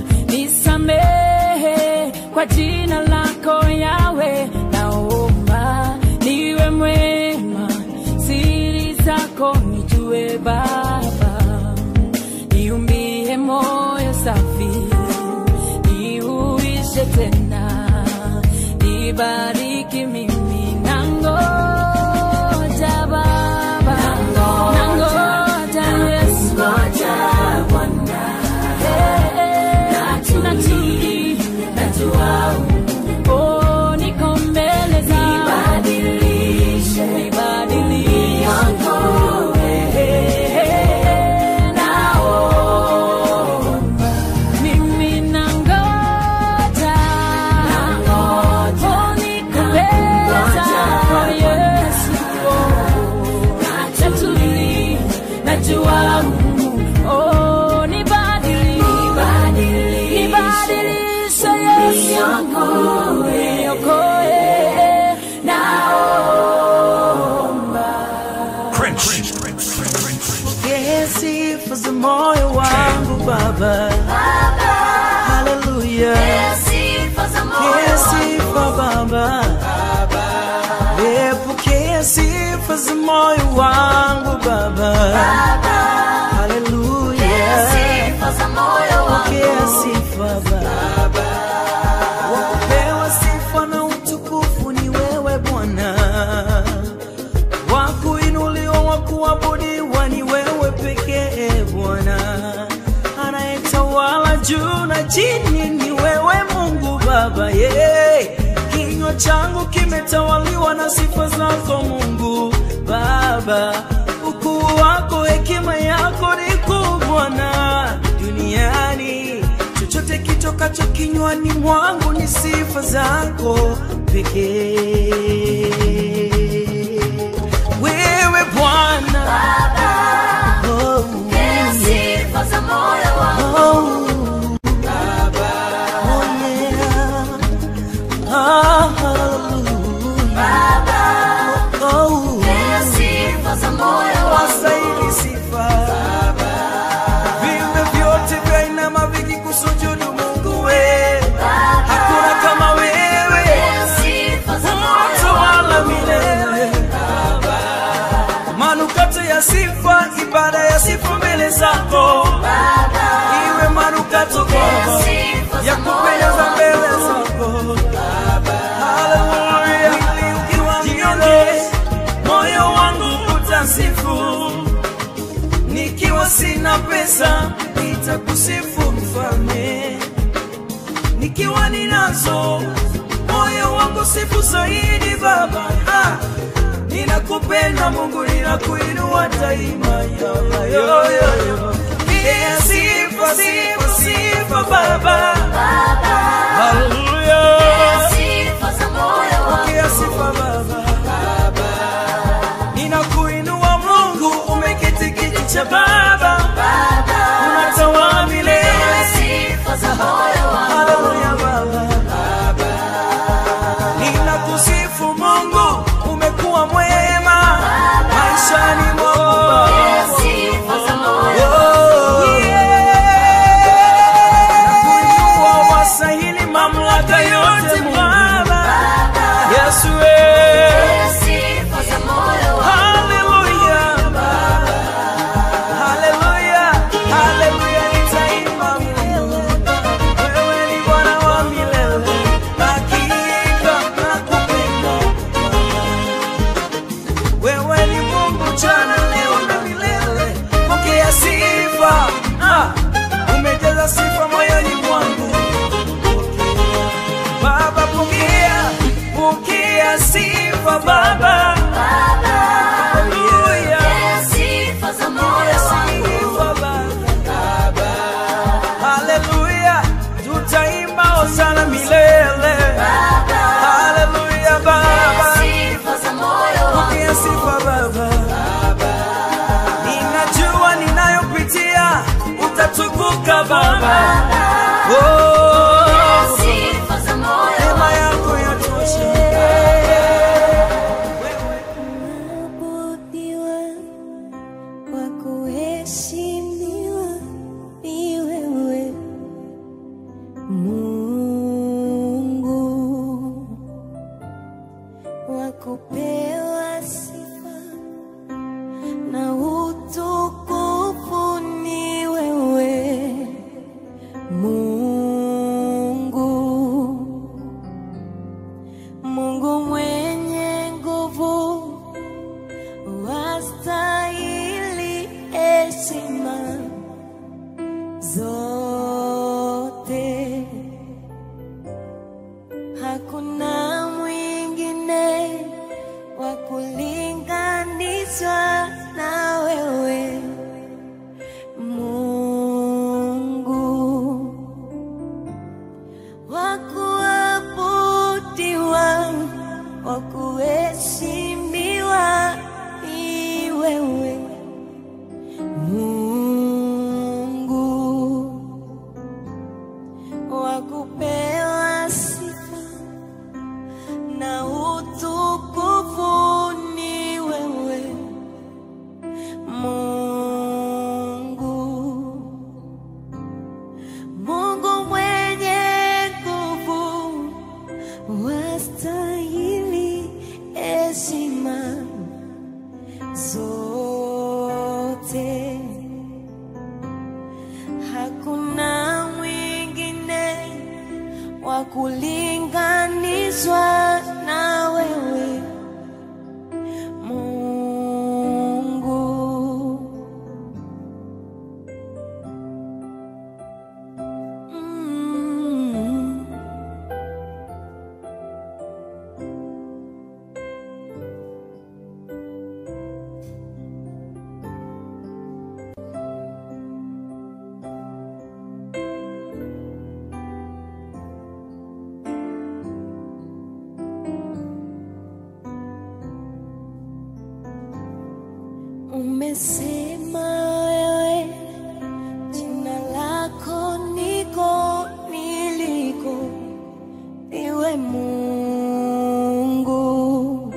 Nisamehe kwa jina lako Yawe, naomba niwe mwema, siri zako nijue Baba, niumbie moyo safi niuishe tena, nibariki mimi nangoja Baba, nangoja Yesu, ngoja Bwana, natuli, najua oh, niko mbele zako, nibadilishe, nibadilishe naomba mimi nangoja, oh, niko mbele zako Yesu, oh, natuli, najua oh, nibadilishe nibadilishe Yesu, niokoe, naomba Pokea sifa za moyo wangu Baba, haleluya. sifa za moyo wangu Baba. Haleluya. Pokea sifa Baba. Wakupewa sifa na utukufu ni wewe Bwana, wakuinuliwa wakuabudiwa ni wewe pekee Bwana, anayetawala juu na chini ni wewe Mungu Baba yeah. Kinywa changu kimetawaliwa na sifa zako Mungu Baba, ukuu wako, hekima yako ni kuu Bwana duniani. Chochote kitokacho kinywani mwangu ni sifa zako pekee. Wewe Bwana oh, yeah. oh, oh, yeah. Ah, hallelujah. Oh, wastahili sifa. Viumbe vyote vyainama vikikusujudu Mungu we. Hakuna kama wewe. Unatawala milele. Manukato ya sifa, ibada ya sifa mbele zako. Iwe manukato kwako ya kupendeza mbele zako. Haleluya. Ukiwa mnyonge, moyo wangu utasifu nikiwa sina pesa nitakusifu mfalme, nikiwa ninazo moyo wangu sifu zaidi Baba. Ah, ninakupenda Mungu, ninakuinua daima yo, yo, yo, yo. Yeah, sifa, sifa, sifa Baba. Haleluya. Pokea sifa Baba. Ninakuinua Mungu, umeketi kiti cha Baba, unatawala milele. Haleluya Baba. Ninakusifu Mungu, umekuwa mwema maishani mwangu Baba. Oh, yeah. Nakuinua, wastahili mamlaka yote Baba. Yesu eh. Haleluya. Haleluya. Haleluya, nitaimba milele. Wewe ni Bwana wa milele. Hakika nakupenda. Wewe ni Mungu jana, leo na milele. Pokea sifa. Ah, umejaza sifa moyoni mwangu. Pokea. Baba, pokea. Pokea sifa Baba. Haleluya. Sifa Baba. Haleluya, tutaimba hosana milele. Haleluya Baba, pokea sifa Baba. Ninajua ninayopitia, utatukuka Baba. Oh, neema yako yatosha. Kuabudiwa, wa kuheshimiwa ni wewe Mungu, wa kupewa sifa na utukufu ni wewe Mungu, Mungu mwenye nguvu wastahili heshima zote. Hakuna mwingine wa kulinganishwa na wewe Mungu, wa kuabudiwa, wa kuheshimiwa ni wewe Mungu, wa kupewa sifa na utukufu ni wewe Mungu, Mungu mwenye nguvu, wastahili heshima wa kulinganishwa na wewe Mungu. Mm. Umesema wewe jina lako niko niliko, iwe Mungu.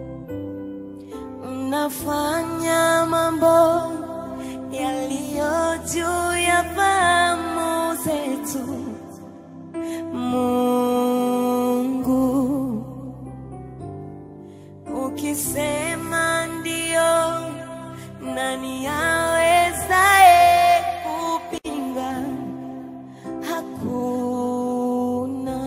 Unafanya mambo yaliyo juu ya fahamu zetu, Mungu. Ukisema ndio, nani awezaye kupinga? Hakuna.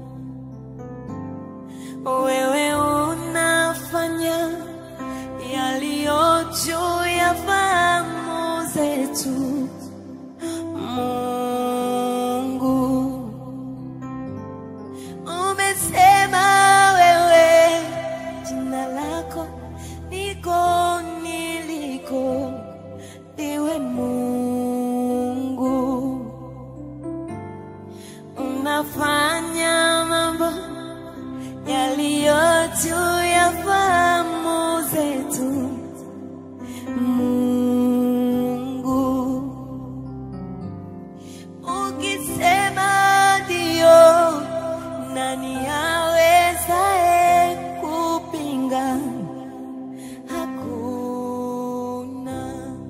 Wewe unafanya yaliyo juu ya fahamu zetu, Mungu. Umesema wewe jina lako niko niliko, iwe Mungu. Unafanya mambo yaliyo juu ya fahamu zetu, Mungu. Ukisema ndio, nani awezaye kupinga? Hakuna.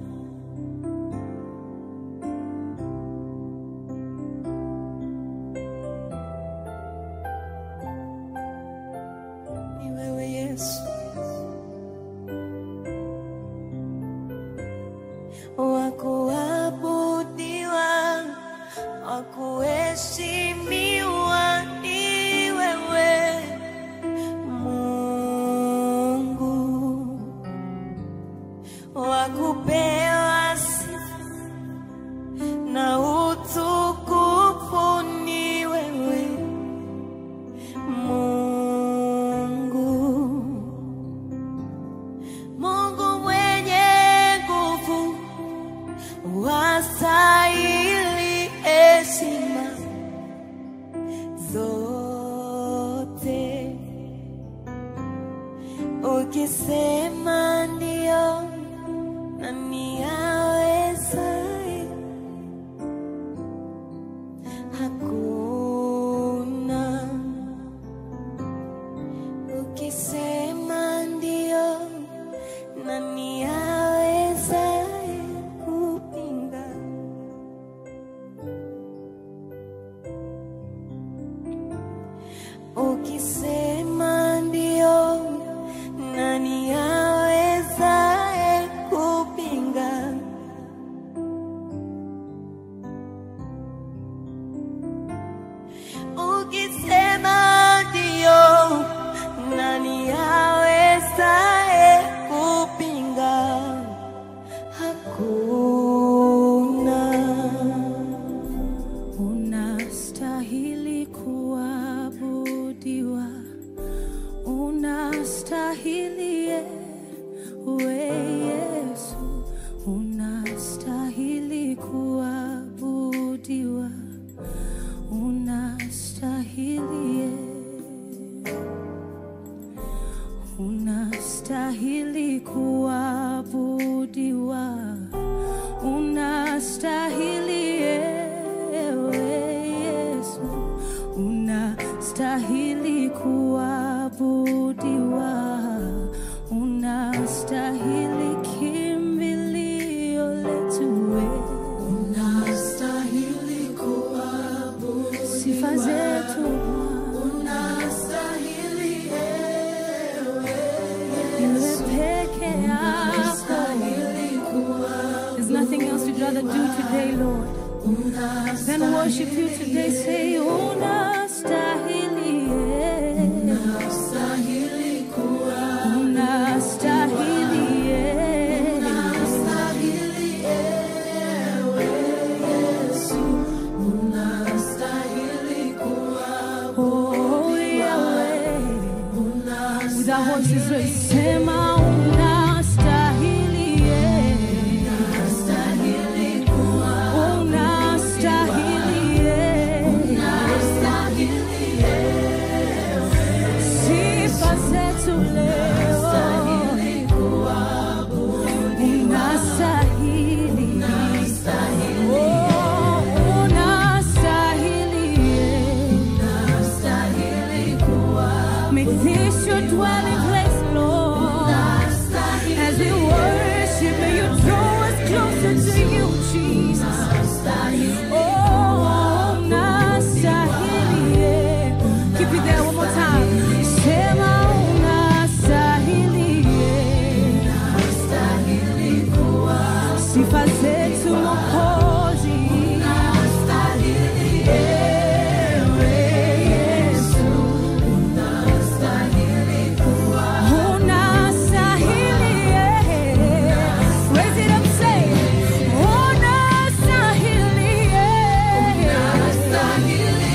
Ni wewe Yesu, wa kuabudiwa, wa kuheshimiwa ni wewe Mungu, wa kupewa sifa na utukufu ni wewe Mungu, Mungu mwenye nguvu, wastahili heshima zote. Ukisema ndio, nani awezaye? Hakuna. Ukisema ndio, nani awezaye kupinga? Ukisema ndio, nani awezaye kupinga? Ukisema ndio, nani awezaye kupinga? Hakuna. Unastahili kuabudiwa, unastahili ewe Yesu, unastahili kuabudiwa, unastahili e- unastahili kuabudiwa, unastahili ewe Yesu, unastahili kuabudiwa, unastahili kimbilio letu wewe, unastahili kuabudiwa, sifa zetu unastahili ewe peke yako. There's nothing else we'd rather do today, Lord, than worship you today. Say, Unastahili. voices raise, sema unastahili, yeah. Unastahili, yeah. Sifa zetu leo. Unastahili. Oh, unastahili, yeah. Make this your dwelling place, Lord. As we worship, may you draw us closer to you, Jesus. Oh, unastahili, yeah. Keep it there one more time. Sema unastahili, yeah. Sifa zetu Mwokozi. Ewe Yesu. Unastahili, yeah. Raise it up, say, unastahili, yeah. Unastahili,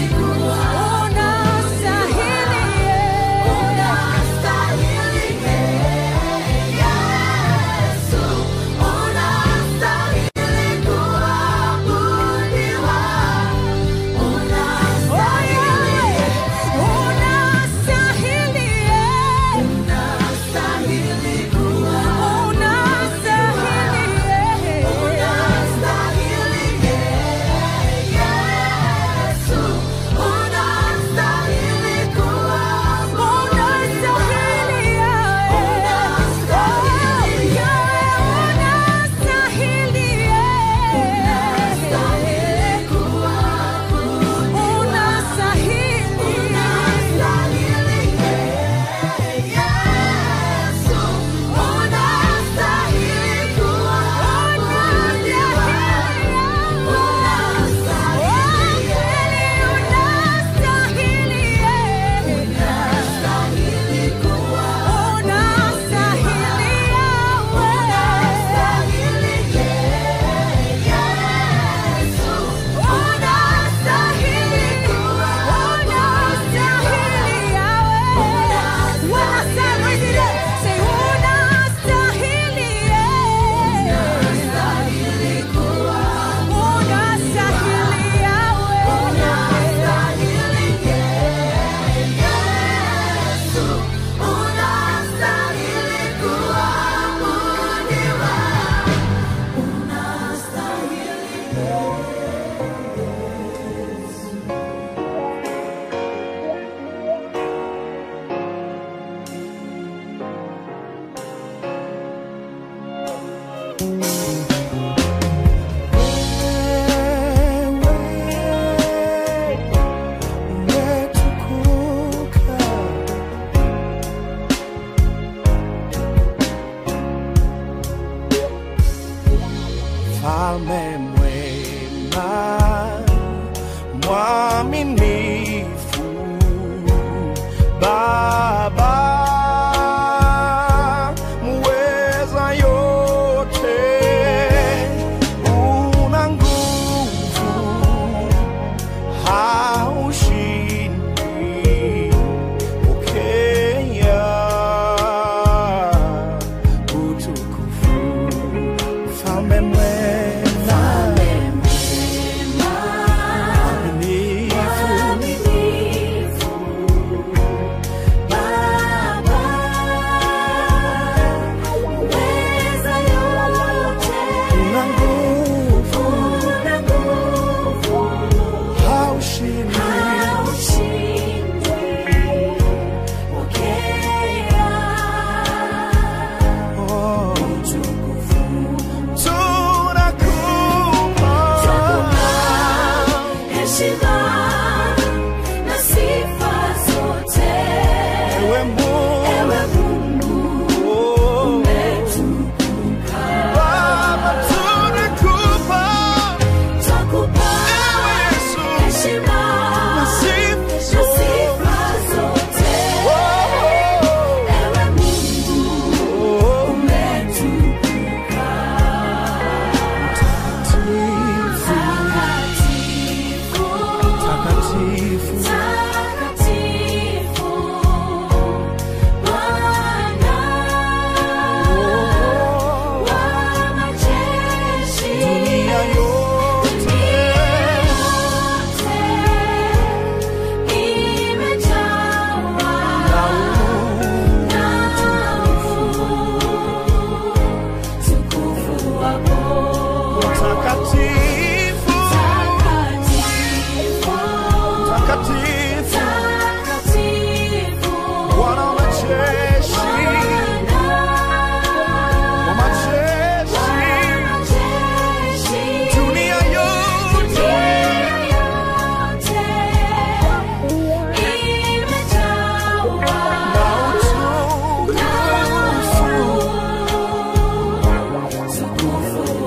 Mfalme mwema, mwaminifu, Baba muweza yote, una nguvu, haushindi, pokea utukufu. Mfalme mwema, mwaminifu, una nguvu, haushindi, oh, tunakupa Heshima na sifa zote, ewe Mungu, ewe Mungu oh, umetukuka. Baba tunakupa Twakupa ewe Yesu heshima na sifa na zote. sifa zote, ewe Mungu umetukuka. Takatifu, Takatifu, takatifu, Bwana mtakatifu, Bwana wa majeshi, wa majeshi, dunia yote na utukufu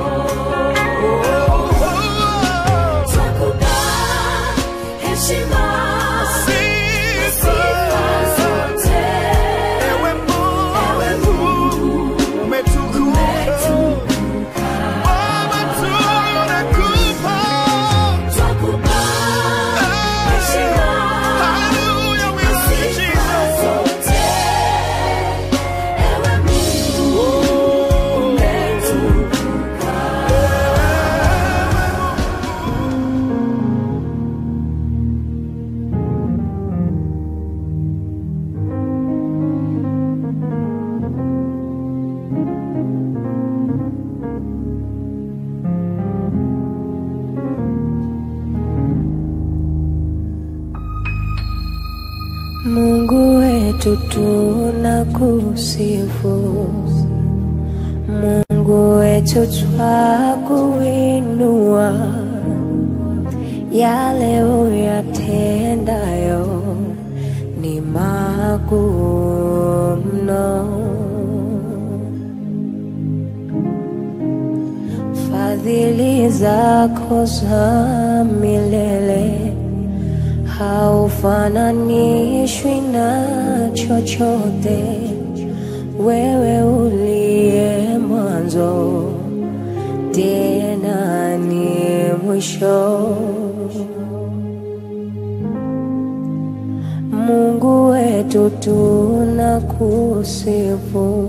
Ewe Mungu, umetukuka. Baba, tunakupa. Hallelujah, we love you, Jesus. Mungu wetu tunakusifu, Mungu wetu twakuinua, yale uyatendayo ni makuu mno. Fadhili zako za milele haufananishwi na chochote. Wewe uliye mwanzo tena ni mwisho. Mungu wetu tunakusifu,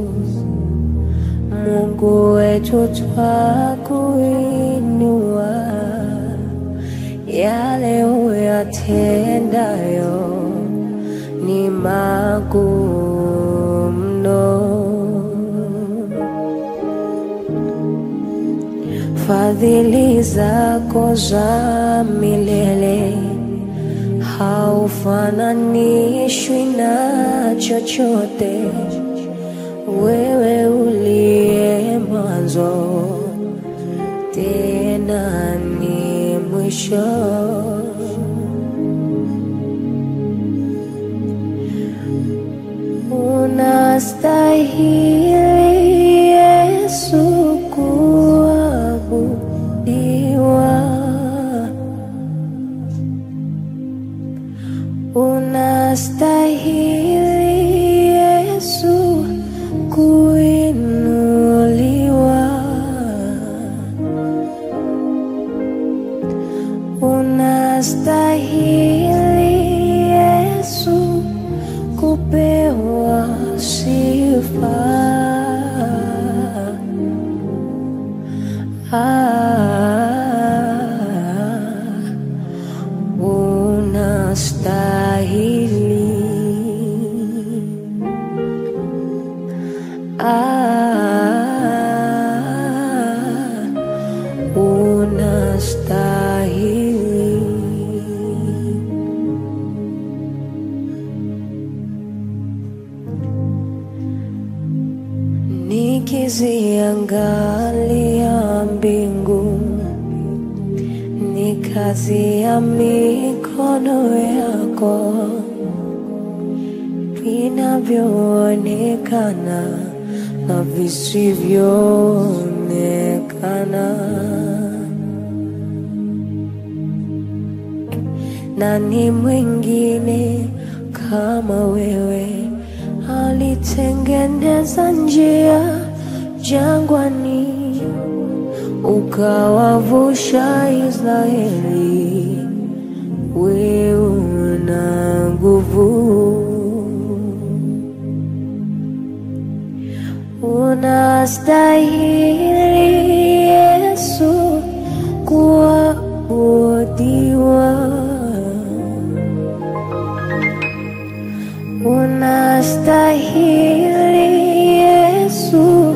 Mungu wetu twakuinua yale uyatendayo ni makuu mno. Fadhili zako za milele haufananishwi na chochote. Wewe uliye mwanzo tena ni mwisho. Unastahili Yesu kuabudiwa, unastahili Yesu kuinuliwa. Unastahili Yesu kupewa sifa. Ah, unastahili. Ah, unastahili. Nikiziangalia mbingu, ni kazi ya mikono yako, vinavyoonekana na visivyoonekana. Nani mwingine kama wewe alitengeneza njia jangwani, ukawavusha Israeli. Wewe una nguvu, unastahili Yesu kuabudiwa. Unastahili Yesu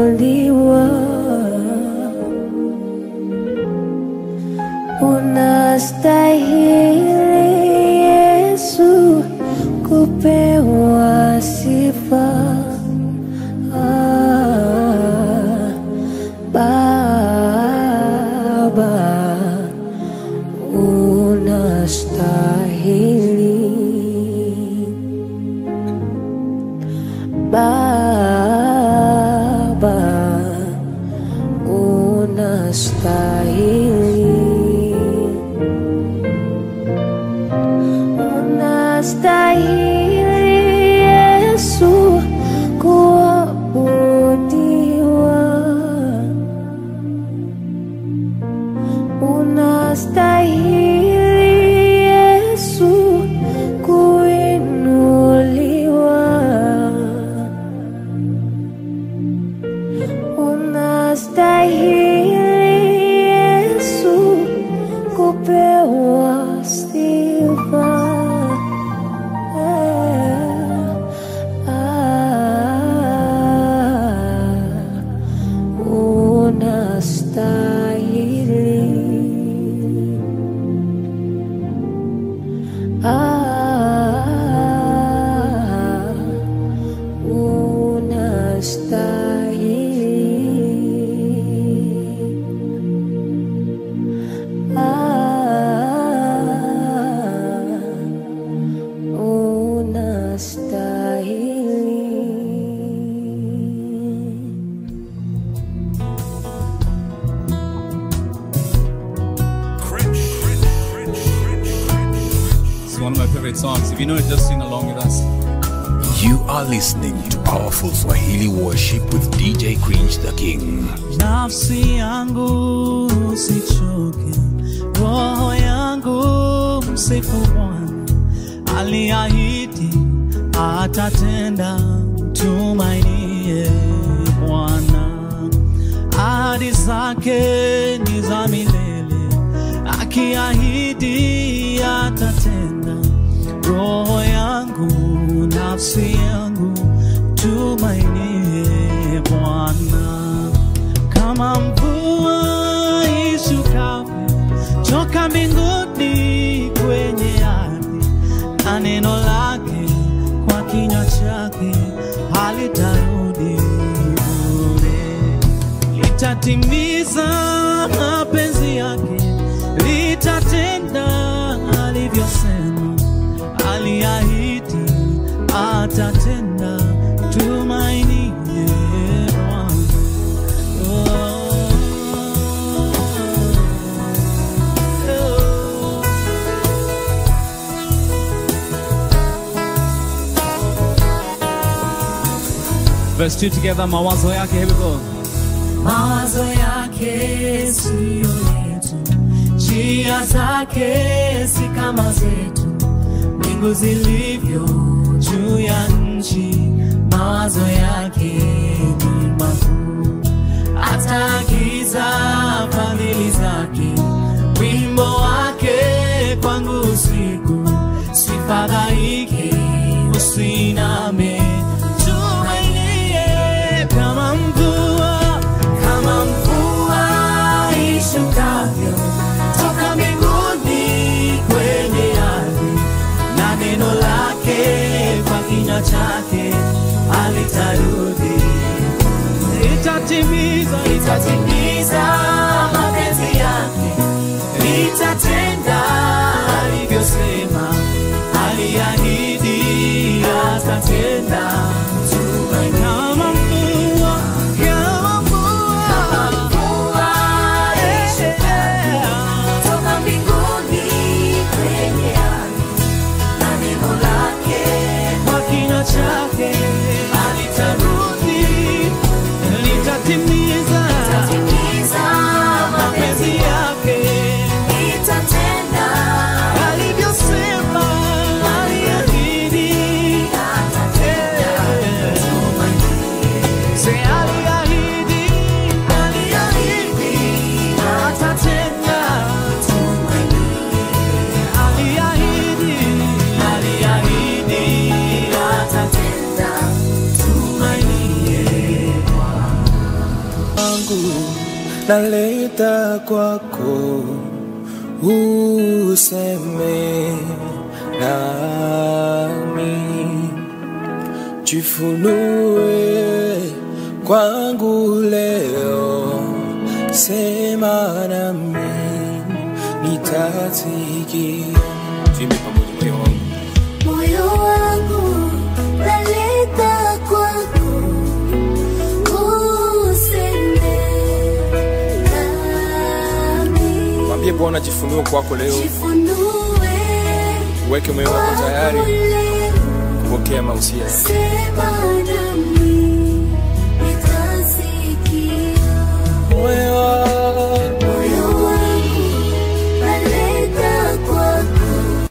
kuinuliwa. Una unastahili Yesu kupewa sifa. Ah, Baba unastahili Baba unastahili unastahili Yesu kuabudiwa unastahili Yesu kuinuliwa unastahili Yesu kupewa sifa. Eh, ah, unastahili ah, unastahili ah, unastahili It's one of my favorite songs. If you know it, just sing along with us. You are listening to Powerful Swahili Worship with DJ Cringe the King. nafsi yangu usichoke, roho yangu msifu Bwana, aliahidi atatenda, tumainie Bwana. Ahadi zake ni za milele, akiahidi atatenda. Roho yangu, nafsi yangu, tumainie Bwana kama mvua ishukavyo toka mbinguni kwenye ardhi, na neno lake kwa kinywa chake halitarudi bure, litatimiza mapenzi yake, litatenda alivyosema, aliahidi atatenda, tumainie Bwana. Verse 2 together, mawazo yake. Here we go. mawazo yake siyo yetu, njia zake si kama zetu, mbingu zilivyo juu ya nchi, mawazo yake ni makuu. Ataagiza fadhili zake, wimbo wake kwangu usiku, sifadhaike, usiname, tumainie kama mvua, kama mvua ishukavyo toka mbinguni kwenye ardhi, na neno lake kwa kinywa chake alitarudi, litatimiza, litatimiza mapenzi yake, litatenda alivyosema, aliahidi atatenda. Tumaini kama mvua, kama mvua, kama mvua ishukavyo toka mbinguni kwenye ardhi, na neno lake kwa kinywa chake alitarudi, litatimiza, litatimiza mapenzi yake, litatenda alivyosema, aliahidi atatenda. Se aliahidi, aliahidi atatenda. Aliahidi, aliahidi atatenda. Tumainie wangu naleta kwako useme nami, jifunue kwangu leo, sema nami, nitasikia. Tuimbe pamoja moyo wangu. moyo wangu naleta kwako useme nami Mwambie Bwana jifunue kwako leo, jifunue uweke moyo wako tayari leo kupokea mausia. sema nami nitasikia Moyo wangu moyo wangu naleta kwako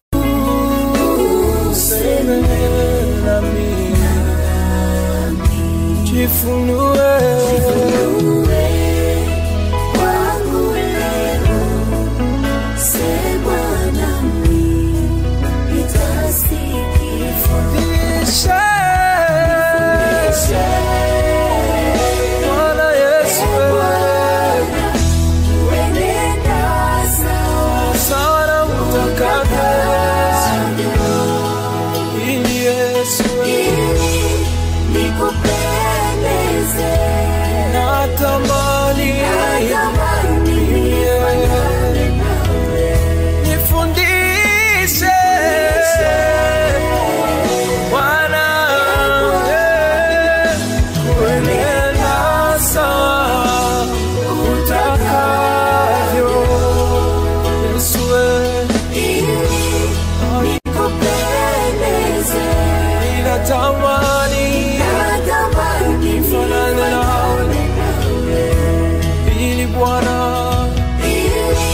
useme nami, jifunue kwangu leo sema nami nitasikia Fundisha Bwana Yesu Uenenda sawa sawa na utakavyo, ili Yesu ili nikupendeze natamani natamani nifanane nawe nifundishe Bwana eh, kuenenda sawa utakavyo Yesu eh, ili nikupendeze ninatamani natamani nifanane nawe nifanane nawe ili Bwana ili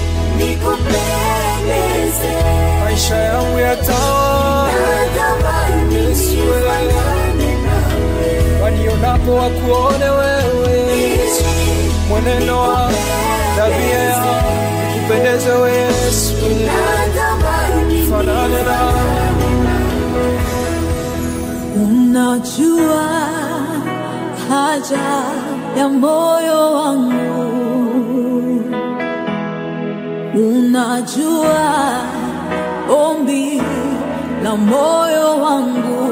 nikupendeze maisha yangu yatawa natamani nifanane nawe wanionapo wakuone wewe, mwenendo wa tabia ya kupendeze wewe Yesu, natamani fanane na Unajua haja ya moyo wangu, unajua ombi la moyo wangu,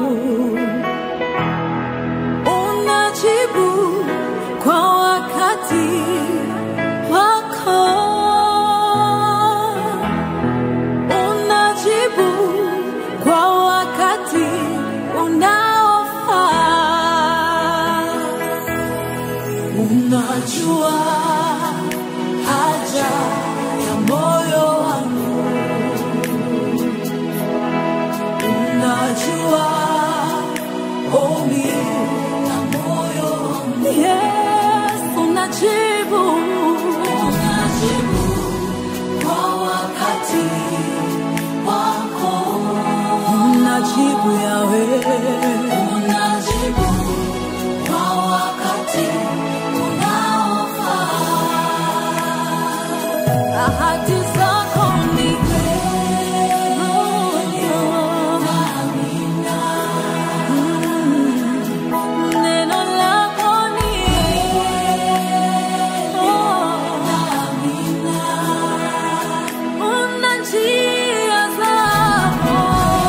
unajibu kwa wakati wako unajibu kwa wakati unaofaa. Unajua haja ya moyo wangu, unajua ombi la moyo wangu. Yes, unajibu, unajibu kwa wakati wako unajibu yawe unajibu kwa wakati unaofaa ahadi zako ni kweli Mm, neno lako ni una njia zako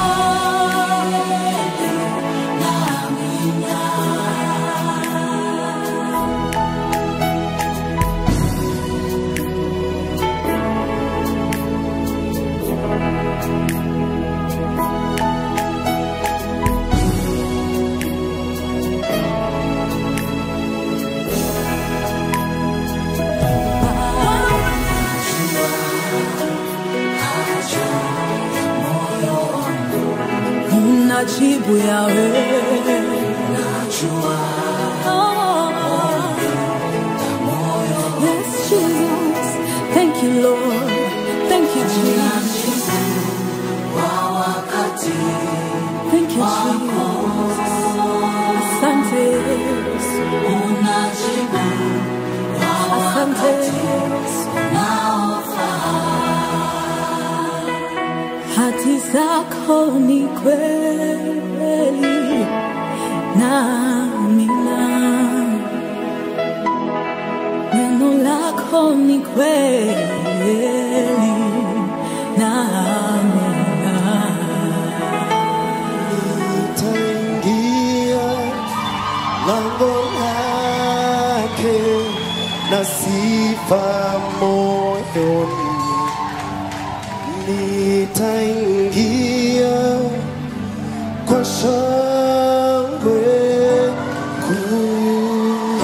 unajibu yawe unajua Yes, Jesus. Thank you, Lord. Thank you, Jesus. Thank you, Jesus. Asante Yesu. Asante Yesu. hati zako ni kweli na amina neno lako wako ni kweli na amina. nitaingia lango lake na sifa moyoni, nitaingia kwa shangwe kuu,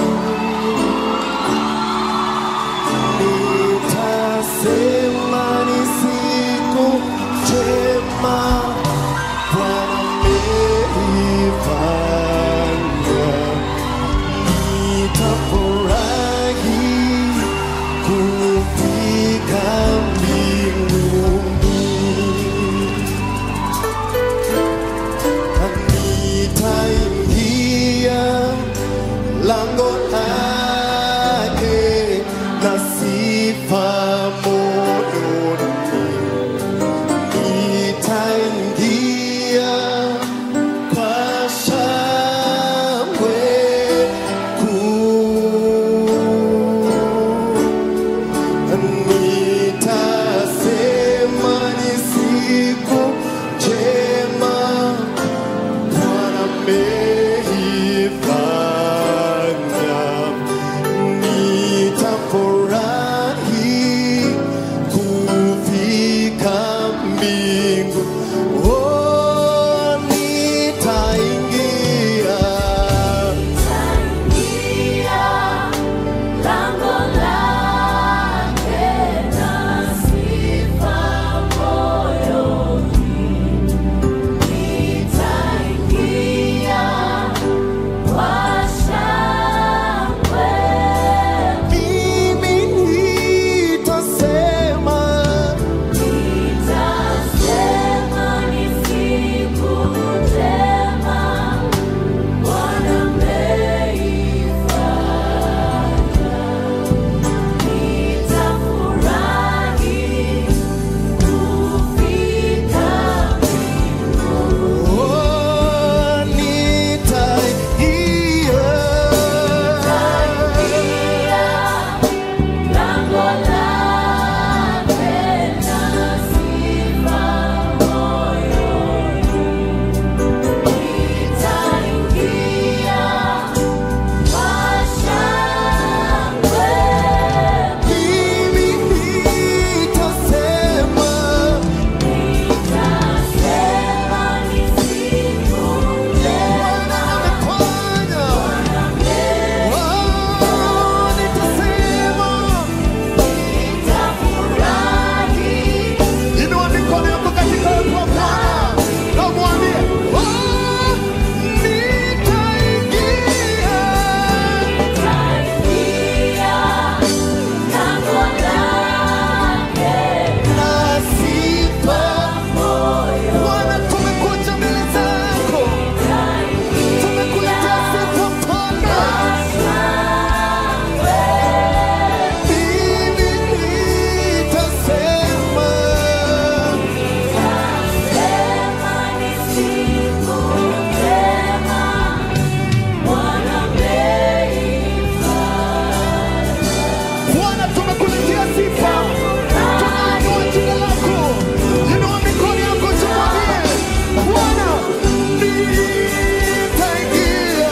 nitasema ni siku njema Bwana ameifanya, nitafurahi kufika mbinguni, na nitaingia lango lake na sifa moyoni nitaingia kwa shangwe kuu, nitasema ni siku njema Bwana ameifanya, nitafurahi kufika mbingu. Oh, nitaingia mimi nitasema oh, nitaingia mimi nitasema Bwana amefanya. Oh, nitasema Inua mikono yako katika uwepo wa Bwana na umwambie, "Oh, nitaingia na sifa." Bwana, tumekuja mbele zako, tumekuletea sifa Bwana. Mimi nitasema Bwana, tumekuletea sifa, tunainua jina lako. Inua mikono yako tumwambie Bwana, nitaingia.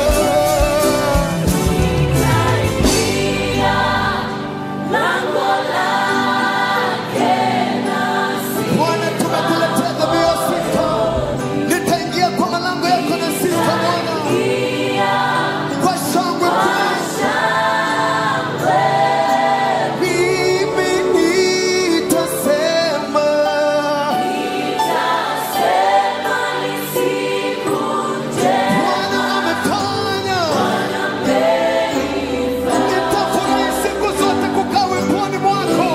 Bwana, tumekuletea dhabihu ya sifa, nitaingia kwa malango yako na sifa Bwana, kwa shangwe kuu. Mimi nitasema Bwana amefanya. Nitafurahi siku zote kukaa weponi mwako,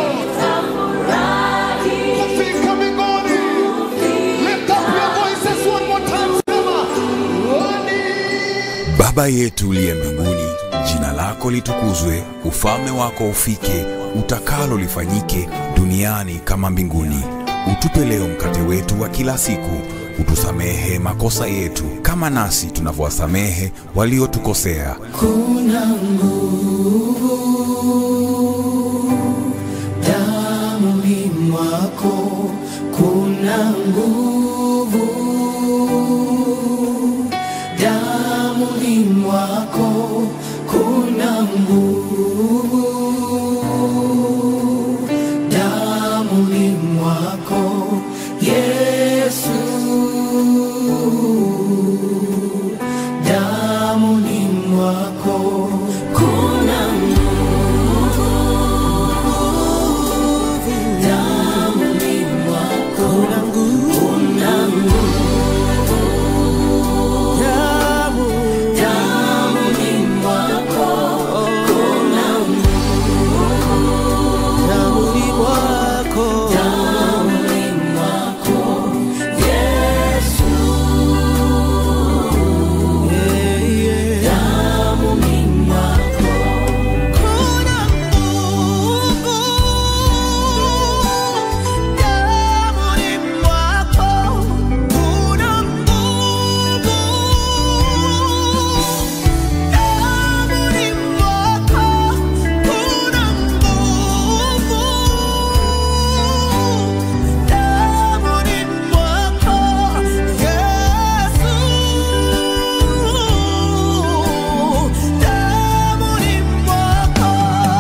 kufika mbinguni. Lift up your voices one more time, sema, "Wani." Baba yetu uliye mbinguni, jina lako litukuzwe, ufalme wako ufike, utakalo lifanyike duniani kama mbinguni. Utupe leo mkate wetu wa kila siku, utusamehe makosa yetu kama nasi tunavyowasamehe waliotukosea, Kuna nguvu mwako kuna nguvu, damuni mwako kuna nguvu, damuni mwako Yesu, damuni mwako kuna nguvu, damuni mwako kuna nguvu, kuna nguvu, damu, damuni mwako kuna nguvu, damuni mwako, damuni mwako Yesu, yeah, yeah. damuni mwako kuna nguvu, damuni mwako kuna nguvu, damuni mwako kuna nguvu, damuni mwako Yesu, damuni mwako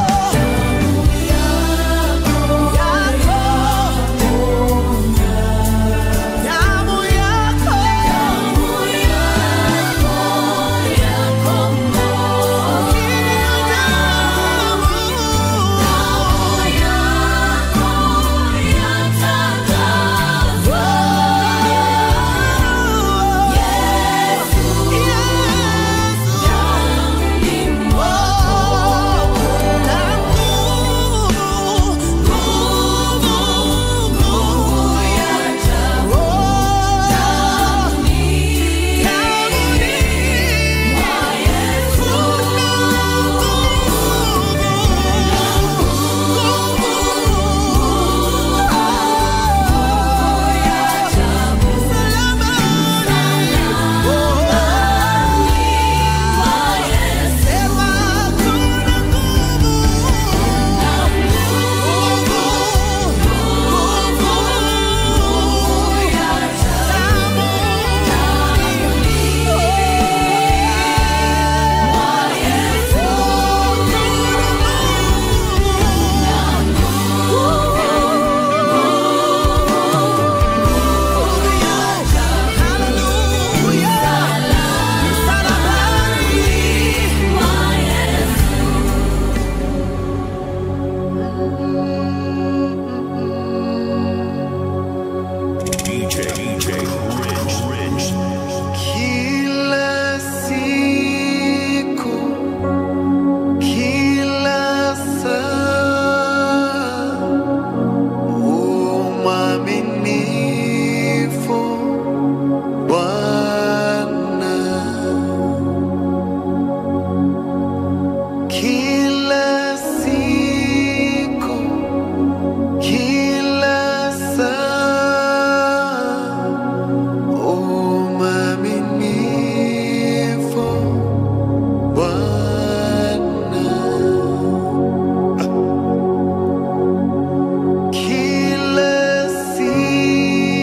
damu yako Kila siku, kila saa, umwaminifu Bwana. Kila siku, kila saa, umwaminifu Bwana. Kila siku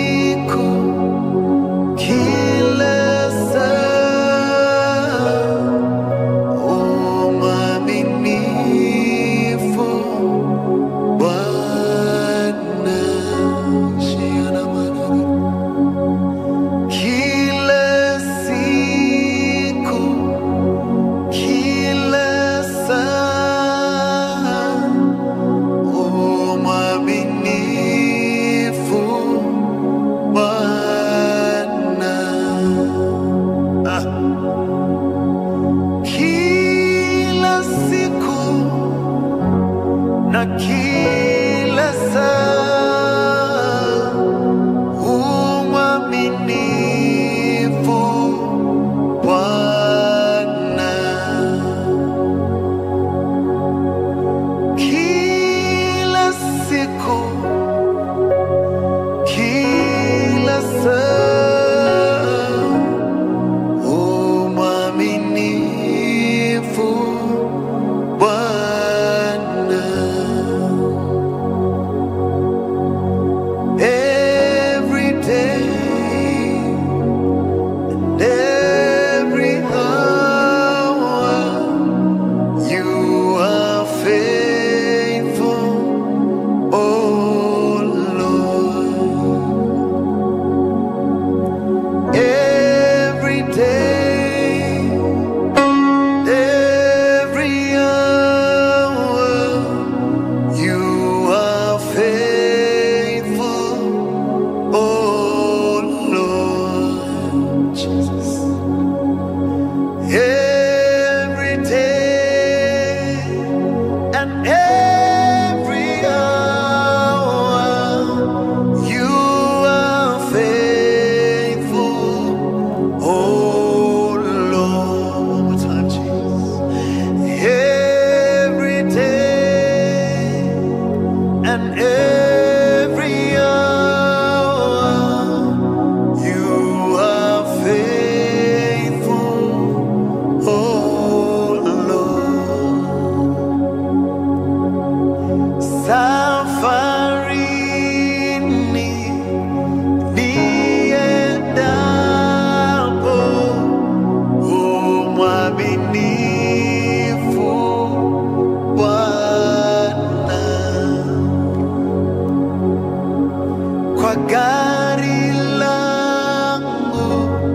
kwa gari langu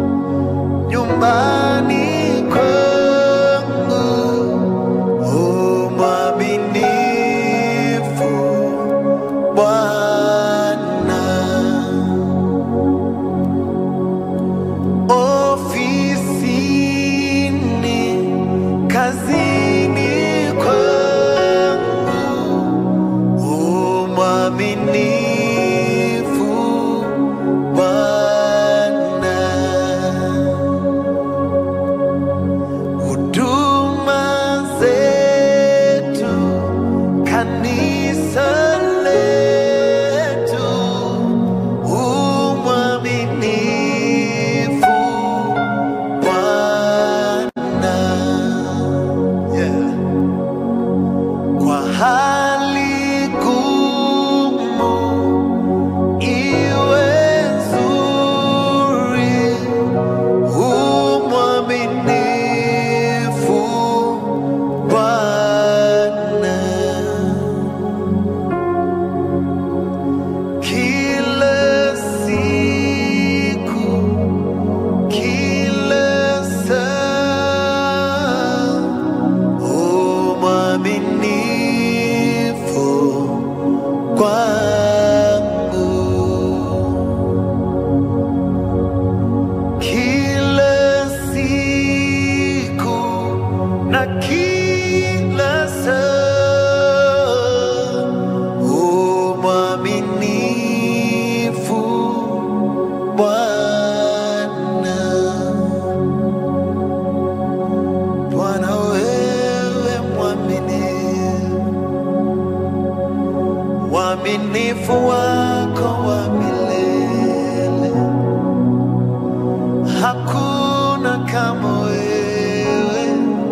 nyumbani kwangu u mwaminifu Bwana ofisini kazini kwangu u mwaminifu Bwana huduma zetu kanisa letu u mwaminifu Bwana yeah. kwa hali gumu iwe nzuri u mwaminifu Bwana kila siku kila saa u mwaminifu kwangu kila siku na kila saa u mwaminifu Bwana Bwana wewe mwaminifu uaminifu wako wa milele hakuna kama wewe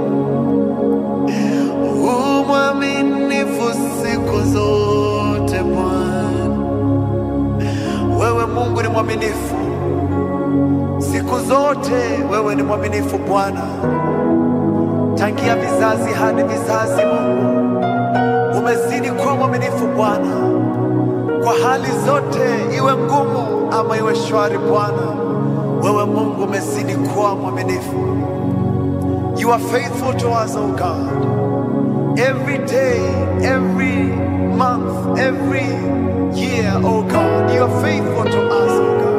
umwaminifu siku zote Bwana wewe Mungu ni mwaminifu siku zote wewe ni mwaminifu Bwana tangia vizazi hadi vizazi Mungu umezidi kuwa mwaminifu Bwana kwa hali zote, iwe ngumu ama iwe shwari. Bwana wewe Mungu umezidi kuwa mwaminifu. You are faithful to us, oh God. Every day, every month, every year, oh God, you are faithful to us, oh God.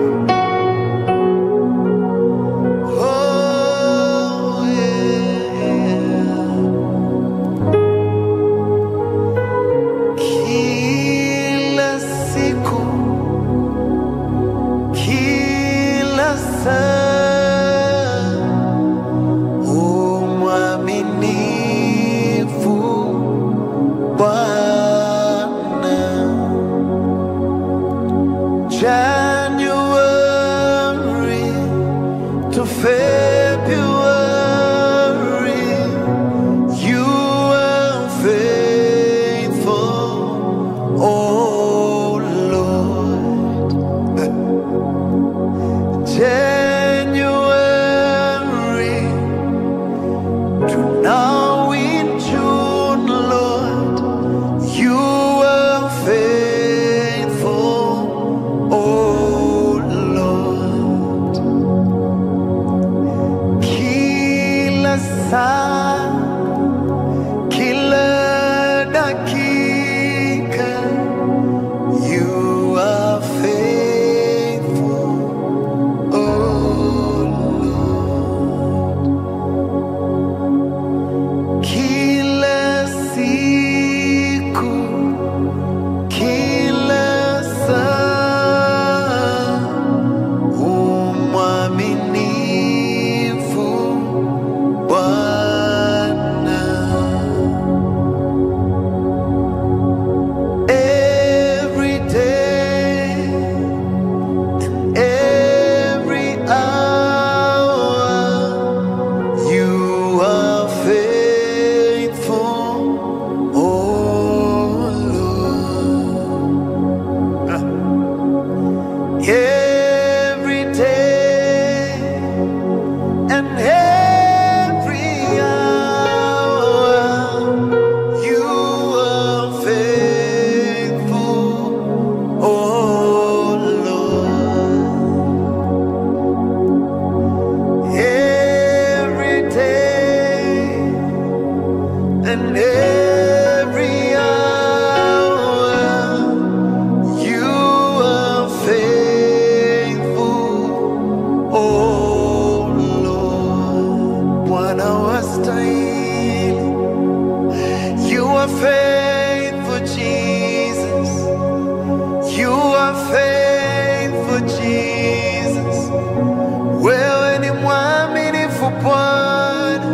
Oh, yeah. Kila siku, kila saa, u mwaminifu Bwana. January to February, you are faithful, oh Lord. January to now in June, Lord, you are faithful, oh Lord. Kila saa, kila dakika, you are faithful, oh Lord. Kila siku, kila saa, umwaminifu Bwana. Every day, every hour, you are faithful, oh Lord. Every day and every hour, you are faithful, oh Jesus. Wewe ni mwaminifu Bwana,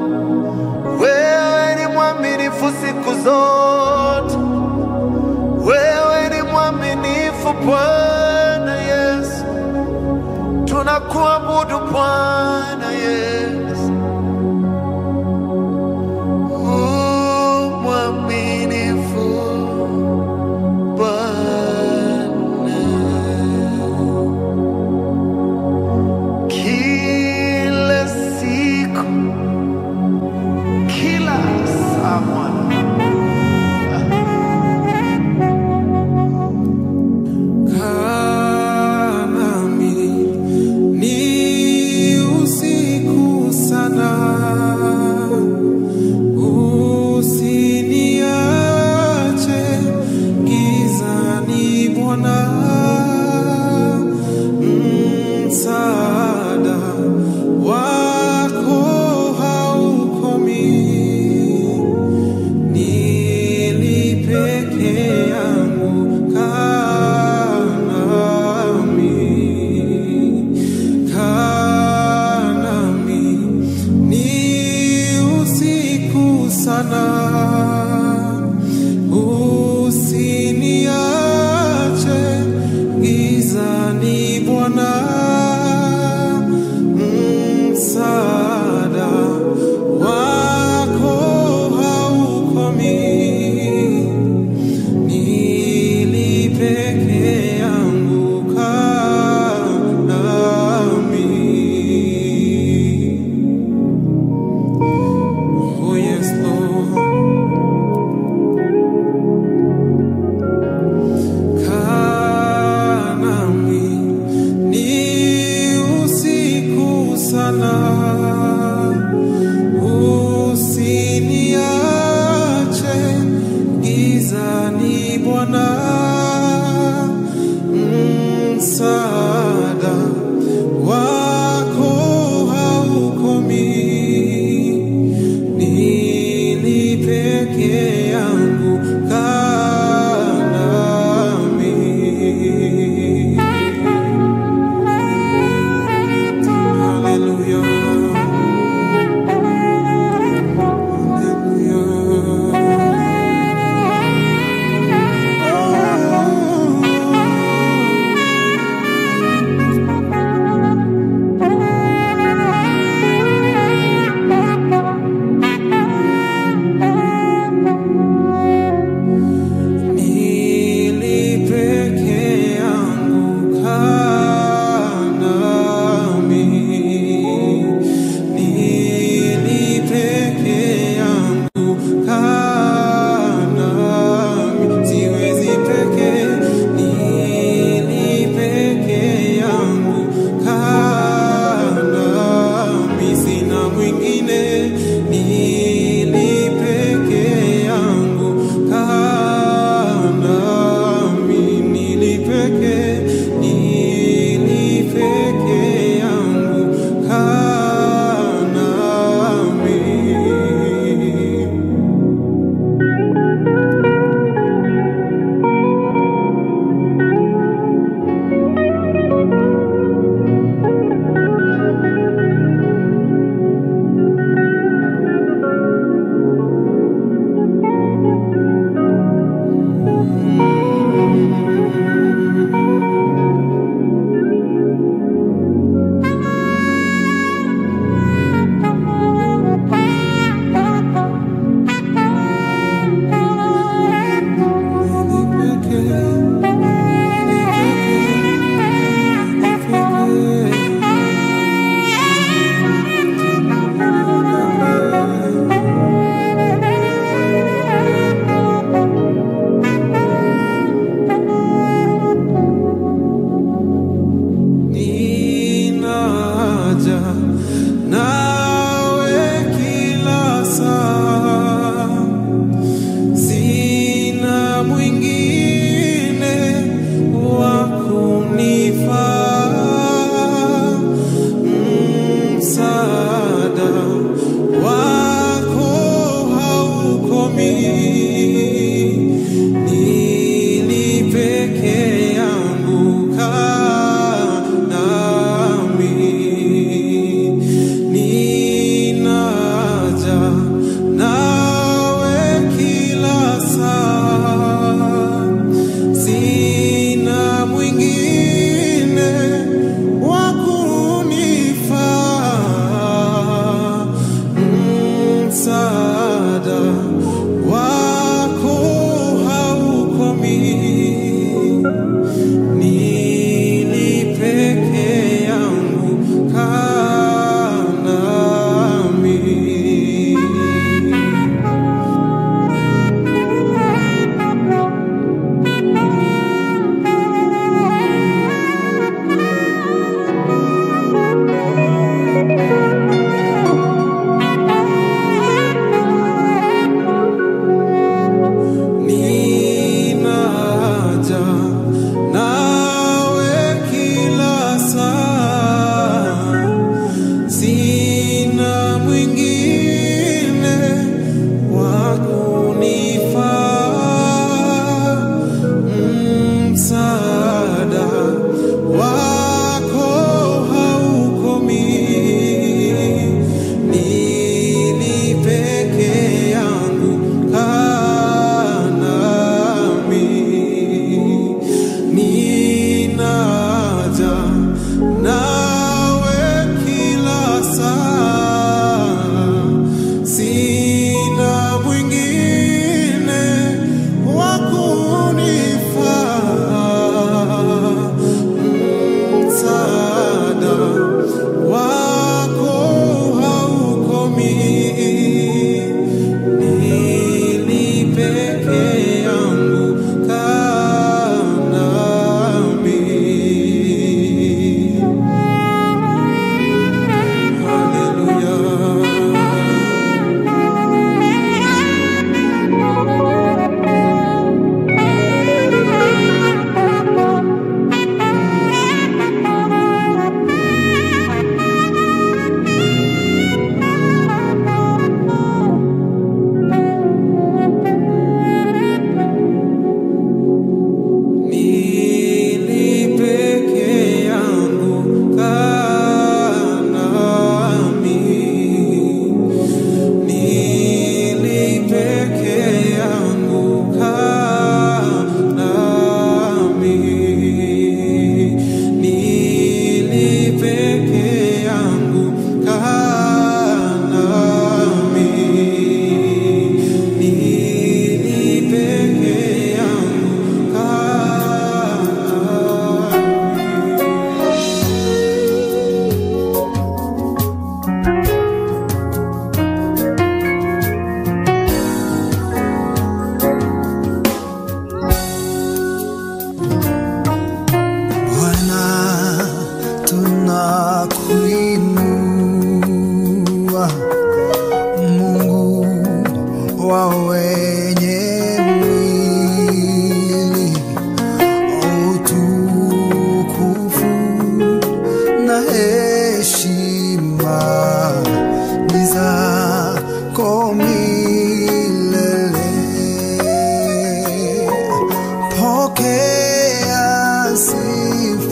wewe ni mwaminifu siku zote, wewe ni mwaminifu Bwana Yesu, tunakuabudu Bwana Yesu. U mwaminifu Bwana, kila siku, kila saa Bwana. Kaa nami ni usiku sana, usiniache gizani Bwana, msaada wako haukomi nilipeke yangu kanami kanami ni usiku sana usiniache gizani bwana msaada wako haukomi nilipeke yangu kanami oh yes Lord kanami ni usiku sana usiniache gizani Bwana, msaada wako haukomi, nilipeke yangu kanami. Hallelujah. Hallelujah.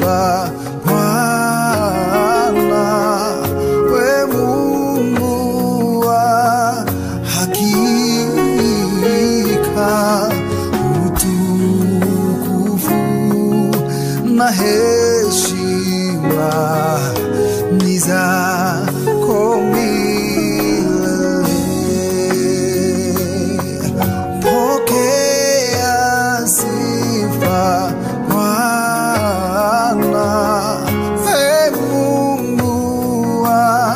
sifa Bwana, we Mungu wa hakika, utukufu na heshima ni zako milele. Pokea sifa Bwana, e Mungu wa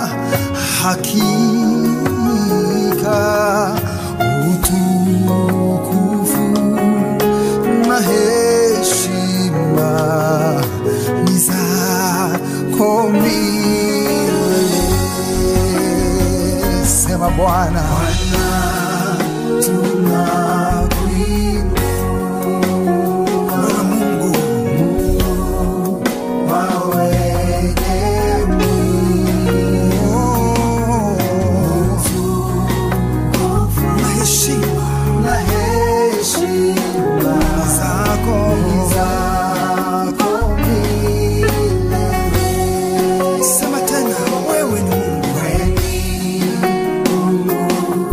hakika, utukufu na heshima ni zako milele. Sema Bwana, tunakuinua wewe Mungu, Mungu wa wenye utukufu na heshima na heshima zako zako milele. Sema tena, wewe ni Mungu, wewe ni Mungu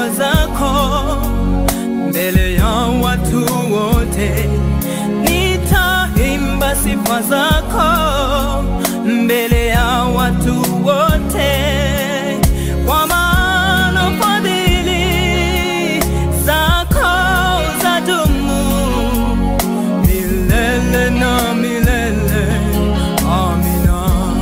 sifa zako mbele ya watu wote, nitaimba sifa zako mbele ya watu wote, kwa maana fadhili zako zadumu milele na milele. Amina.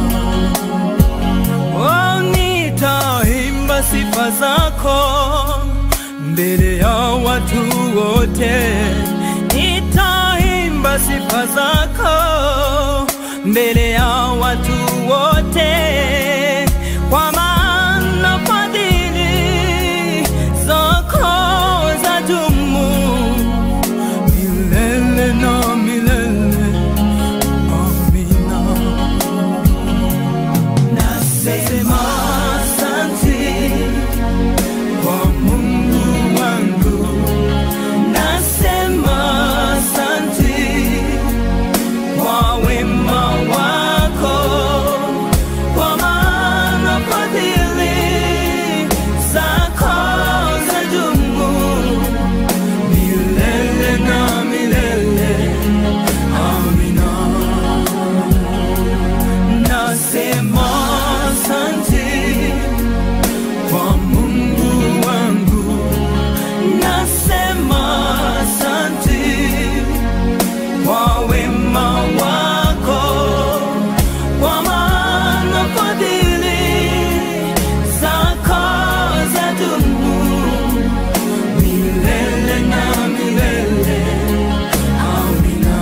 Oh, nitaimba sifa zako mbele ya watu wote, nitaimba sifa zako mbele ya watu wote, kwa maana fadhili zako zadumu milele na milele. Amina. Nasema asante kwa Mungu wangu, nasema asante kwa wema wako, kwa maana fadhili zako zadumu milele na milele. Amina. Nasema asante kwa Mungu wangu, nasema asante kwa wema wako, kwa maana fadhili zako zadumu milele na milele. Amina.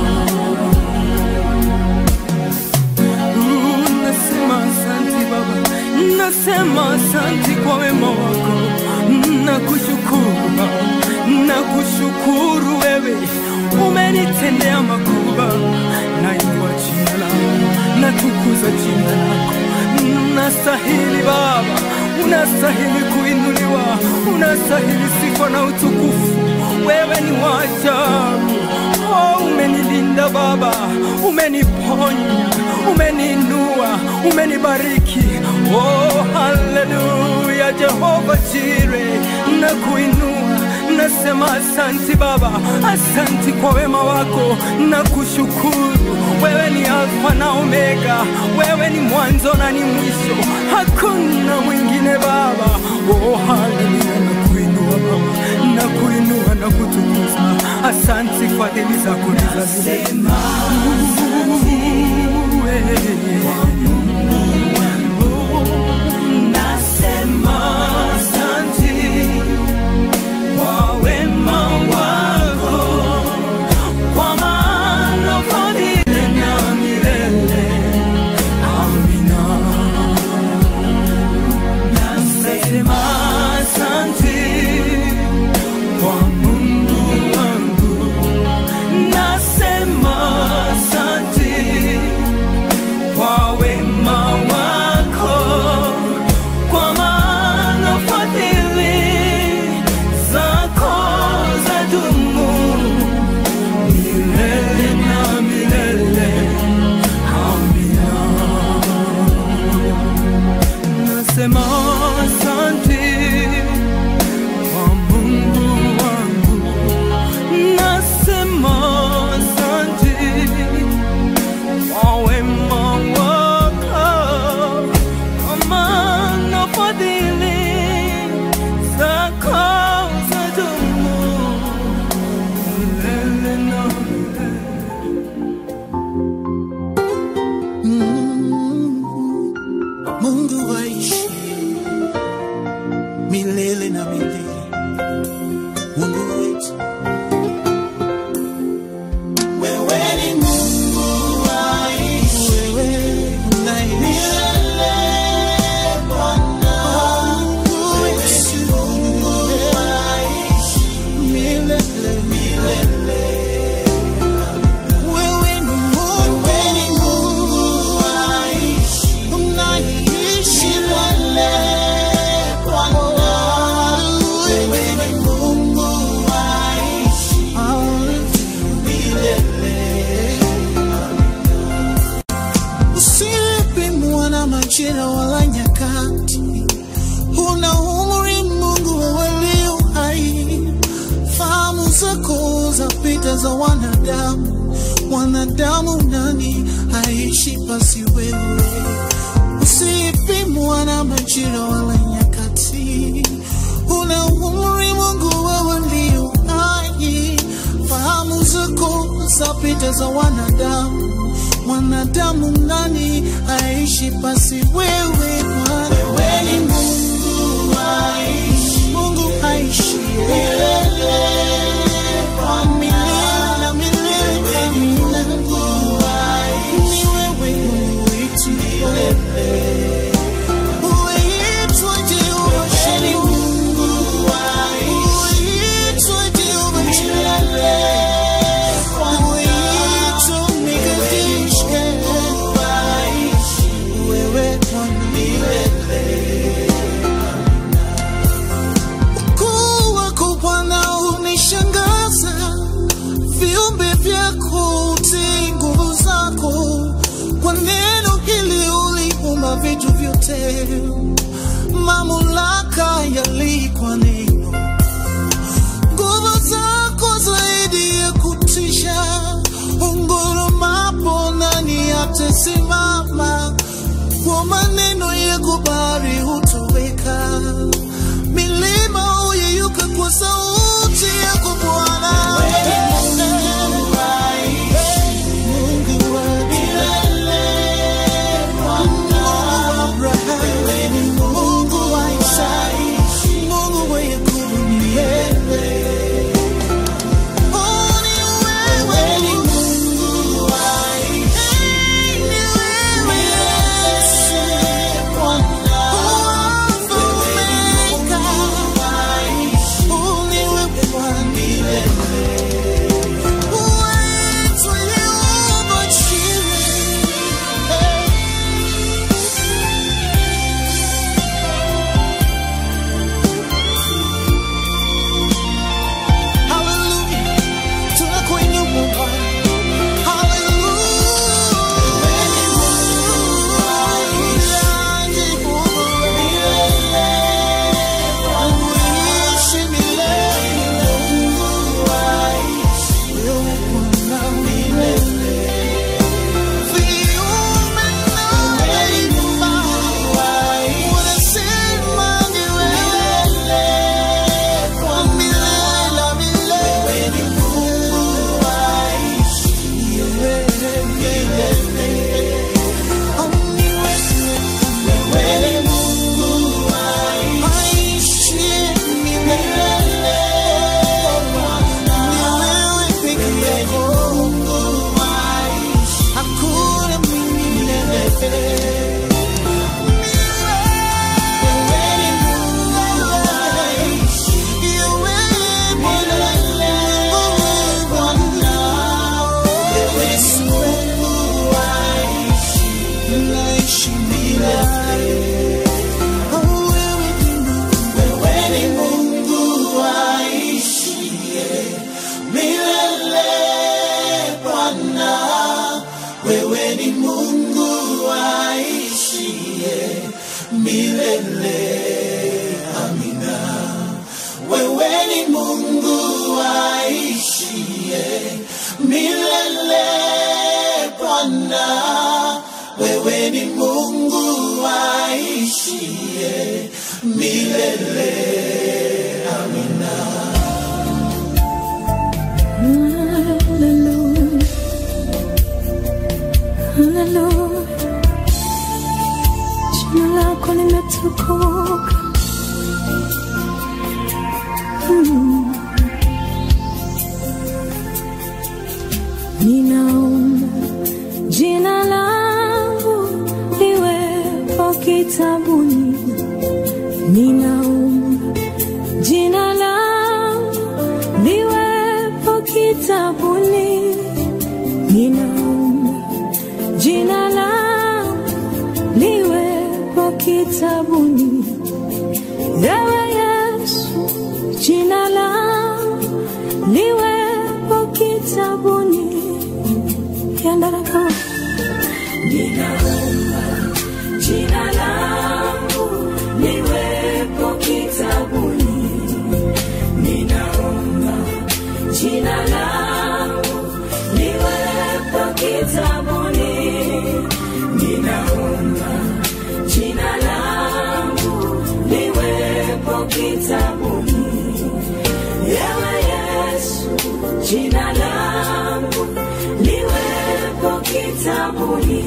Mm, Nasema asante Baba, nasema asante kwa wema wako, nakushukuru Baba, nakushukuru wewe, umenitendea makubwa, nainua jina lako, natukuza jina lako, nastahili Baba, unastahili kuinuliwa, unastahili sifa na utukufu, wewe ni wa ajabu. Oh, umenilinda Baba, umeniponya, umeniinua, umenibariki. Oh, haleluya, Jehova Jire, na kuinua nasema asanti Baba, asanti kwa wema wako na kushukuru. Wewe ni Alfa na Omega, wewe ni mwanzo na ni mwisho, hakuna mwingine Baba. Oh, haleluya, na kuinua Baba, na kuinua na kutukuza. Asanti, fadhili zako ni za milele. Nasema asanti kwa wema wako, kwa maana fadhili na milele. Amina. Nasema asanti kwa Mungu wangu, nasema asanti kwa wema wako, kwa maana fadhili zako zadumu milele na milele. Amina. Nasema asante kwa Mungu wangu, nasema asante kwa wema wako, kwa maana fadhili zako zadumu milele na milele. Mungu waishi milele na milele. Mungu wetu, wewe ni Mungu waishi, wewe unaishi Bwana. Wewe ni Mungu waishi milele milele. Wewe ni Mungu, wewe ni Mungu waishi, unaishi milele Bwana. Wewe ni Mungu waishi milele. Usipimwa na majira wala nyakati, una umri Mungu wewe za wanadamu. Mwanadamu nani aishi pasi wewe? Usipimwa na majira wala nyakati, una umri Mungu, wewe ndio hai. Fahamu zako zapita za wanadamu. Mwanadamu nani aishi pasi wewe? Bwana wewe ni Mungu aishi, Mungu aishi milele kwa milele na milele. Mungu aishi, ni wewe Mungu wetu milele. Uitwa Jehova Shalom, Mungu aishi, uitwa Jehova milele. Uitwa Mikadesh, Mungu aishi, wewe Bwana milele. Ukuu wako Bwana unishangaza, viumbe vyako utii nguvu zako. Kwa neno hili uliumba vitu vyote, mamlaka yalikwa neno. Nguvu zako zaidi ya kutisha, ungurumapo nani atasimama? Kwa maneno yako bahari hutoweka milima huyeyuka kwa sauti yako Bwana. Mungu wa milele, Mungu wa Abrahamu, Mungu wa Isaka, Mungu wa Yakobo milele. Oh, ni wewe, ni Mungu wa Hey, ni wewe Yesu, Bwana. Alpha, Omega. Oh, ni wewe Bwana milele. Wetu Yehova Jireh. Hey. Hallelujah. Tunakuinua Bwana. Hakuna mwingine Wewe ni Mungu aishiye milele. Amina. Wewe ni Mungu aishiye milele. Bwana, wewe ni Mungu aishiye milele. Amina. Hallelujah. Hallelujah. Jina lako limetukuka. Mm. Ninaomba jina langu liwepo kitabuni. Ninaomba jina langu liwepo kitabuni. Ninaomba jina langu liwepo kitabuni. Ewe Yesu, jina langu liwepo kitabuni. Yandaraka. Ninaomba jina langu liwepo kitabuni. Ninaomba jina langu kitabuni. Ewe Yesu, jina langu liwepo kitabuni.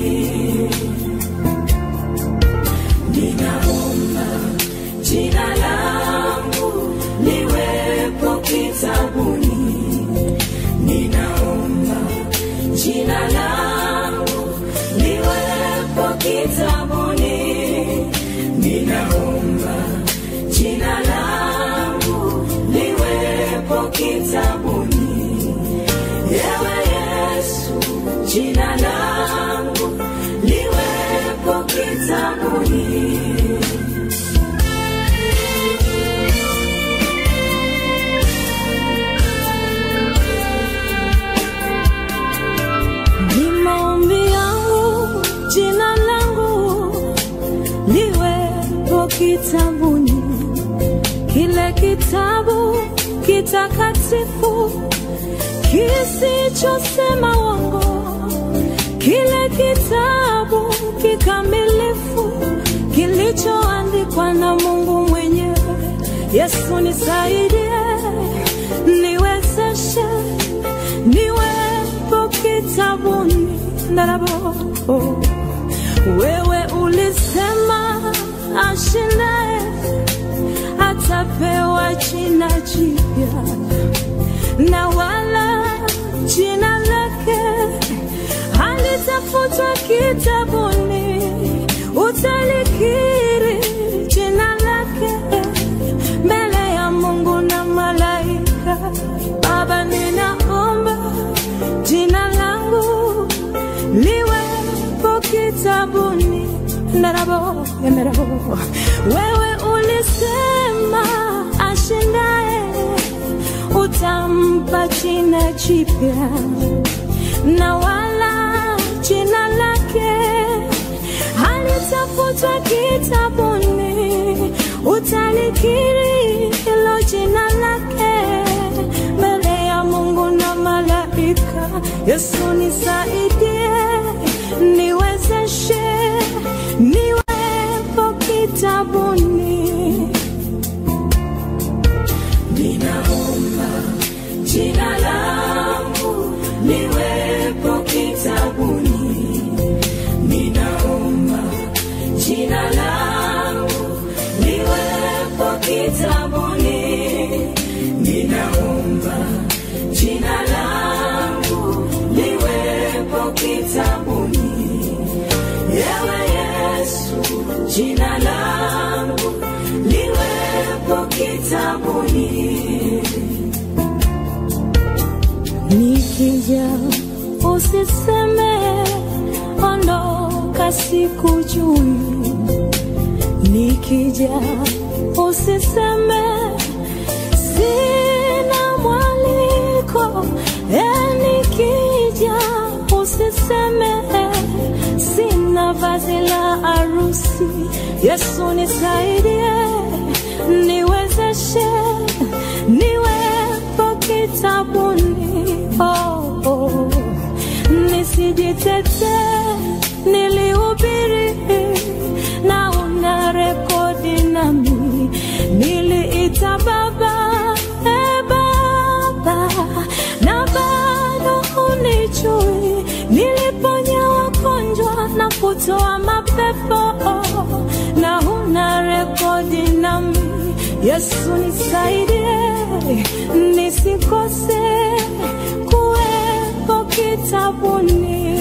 Ninaomba jina langu liwepo kitabuni. Ninaomba jina langu liwepo kitabuni. Ninaomba jina langu liwepo kitabuni. Ewe Yesu, jina langu liwepo kitabuni. Ni maombi yangu jina langu liwepo kitabuni, kile kitabu kitakatifu kisichosema uongo, kile kitabu kikamilifu kilichoandikwa na Mungu mwenyewe. Yesu nisaidie, niwezeshe niwepo kitabuni ndarabo wewe ulisema ashindaye atapewa jina jipya na wala jina lake halitafutwa kitabuni utalikiri jina lake mbele ya mungu na malaika baba ninaomba jina langu liwepo kitabuni ndarabo ndarabo wewe ulisema ashindaye utampa jina jipya na wala jina lake halitafutwa kitabuni utalikiri hilo jina lake mbele ya mungu na malaika yesu nisaidie niwezeshe niwepo kitabuni Ninaomba jina langu liwepo kitabuni. Ninaomba jina langu liwepo kitabuni. Ninaomba jina langu liwepo kitabuni. Ewe Yesu, jina langu liwepo kitabuni. nikija usiseme ondoka sikujui nikija usiseme sina mwaliko e nikija usiseme sina vazi la arusi yesu nisaidie niwezeshe niwepo kitabuni oh, oh. nisijitete nilihubiri na una rekodi nami niliita baba e baba na bado unichui niliponya wagonjwa na kutoa mapepo na una rekodi nami yesu nisaidie nisikose kuwepo kitabuni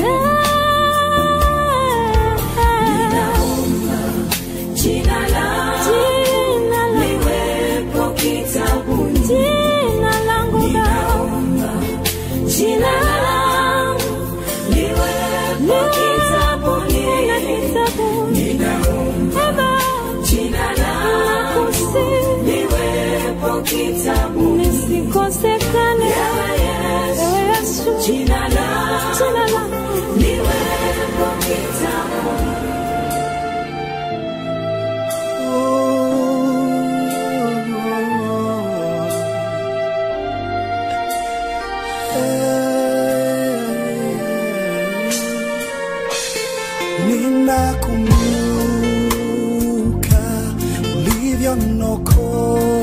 Jina langu liwepo kitabuni. jina langu Ninaomba jina langu liwepo kitabuni. Ninaomba jina langu liwepo kitabuni. nisikosekane Ewe Yesu, Ewe Yesu, jina langu jina langu liwepo kitabuni. Ninakumbuka ulivyoniokoa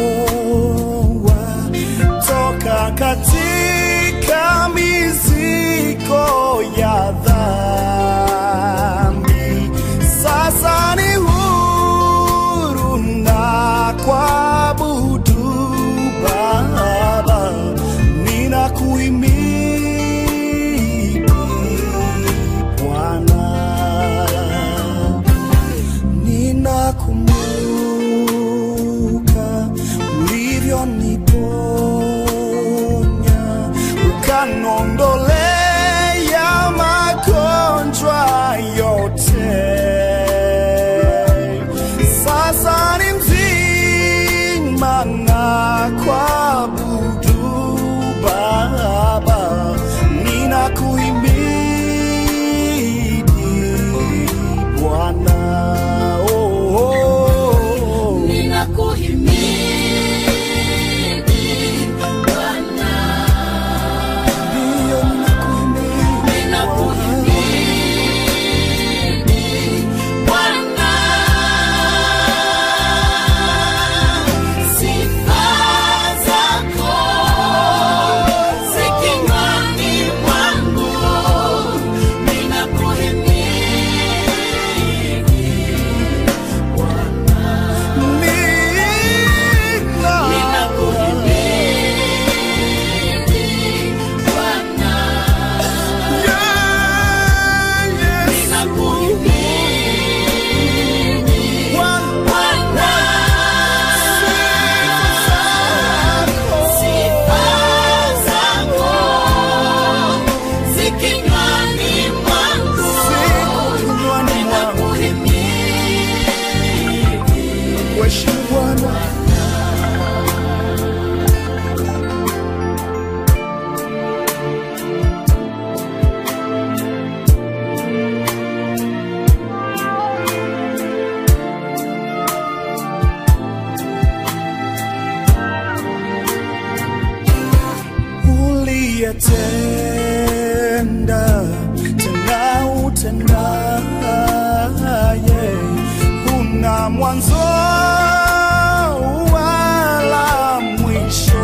umetenda tena utendaye una mwanzo wala mwisho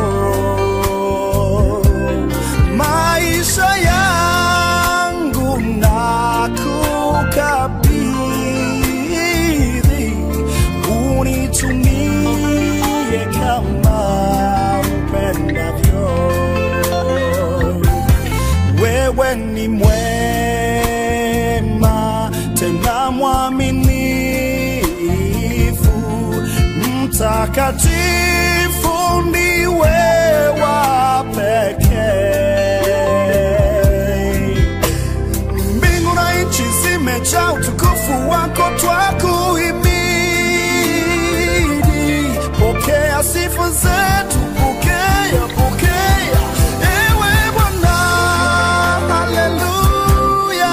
maisha yangu nakukabidhi unitumie kama upendavyo wewe ni mwema tena mwaminifu mtakatifu ndiwe wa pekee mbingu na nchi zimejaa utukufu wako twakuhimidi pokea sifa zetu pokea pokea ewe bwana haleluya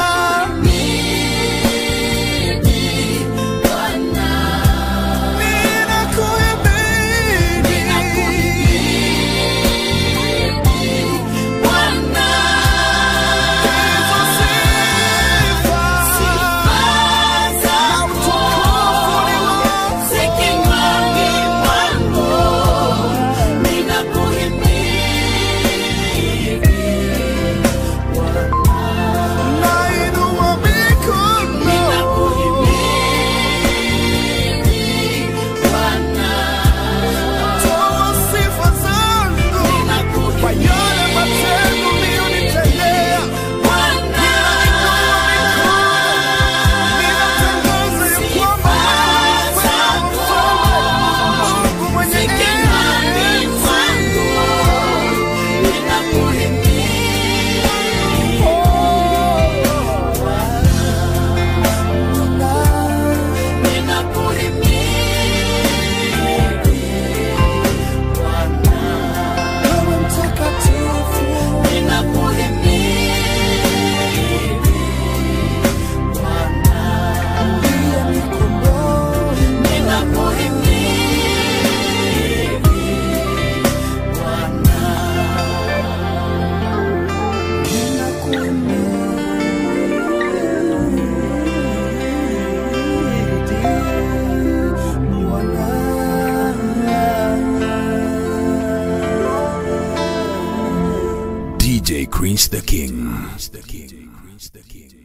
Nainua mikono Toa sifa zangu kwa yale matendo uliyonitendea. Ninatangaza ya kwamba wewe ni mfalme, Mungu mwenye enzi. Wewe mtakatifu. Ndiye nikomboe. DJ Chris the King.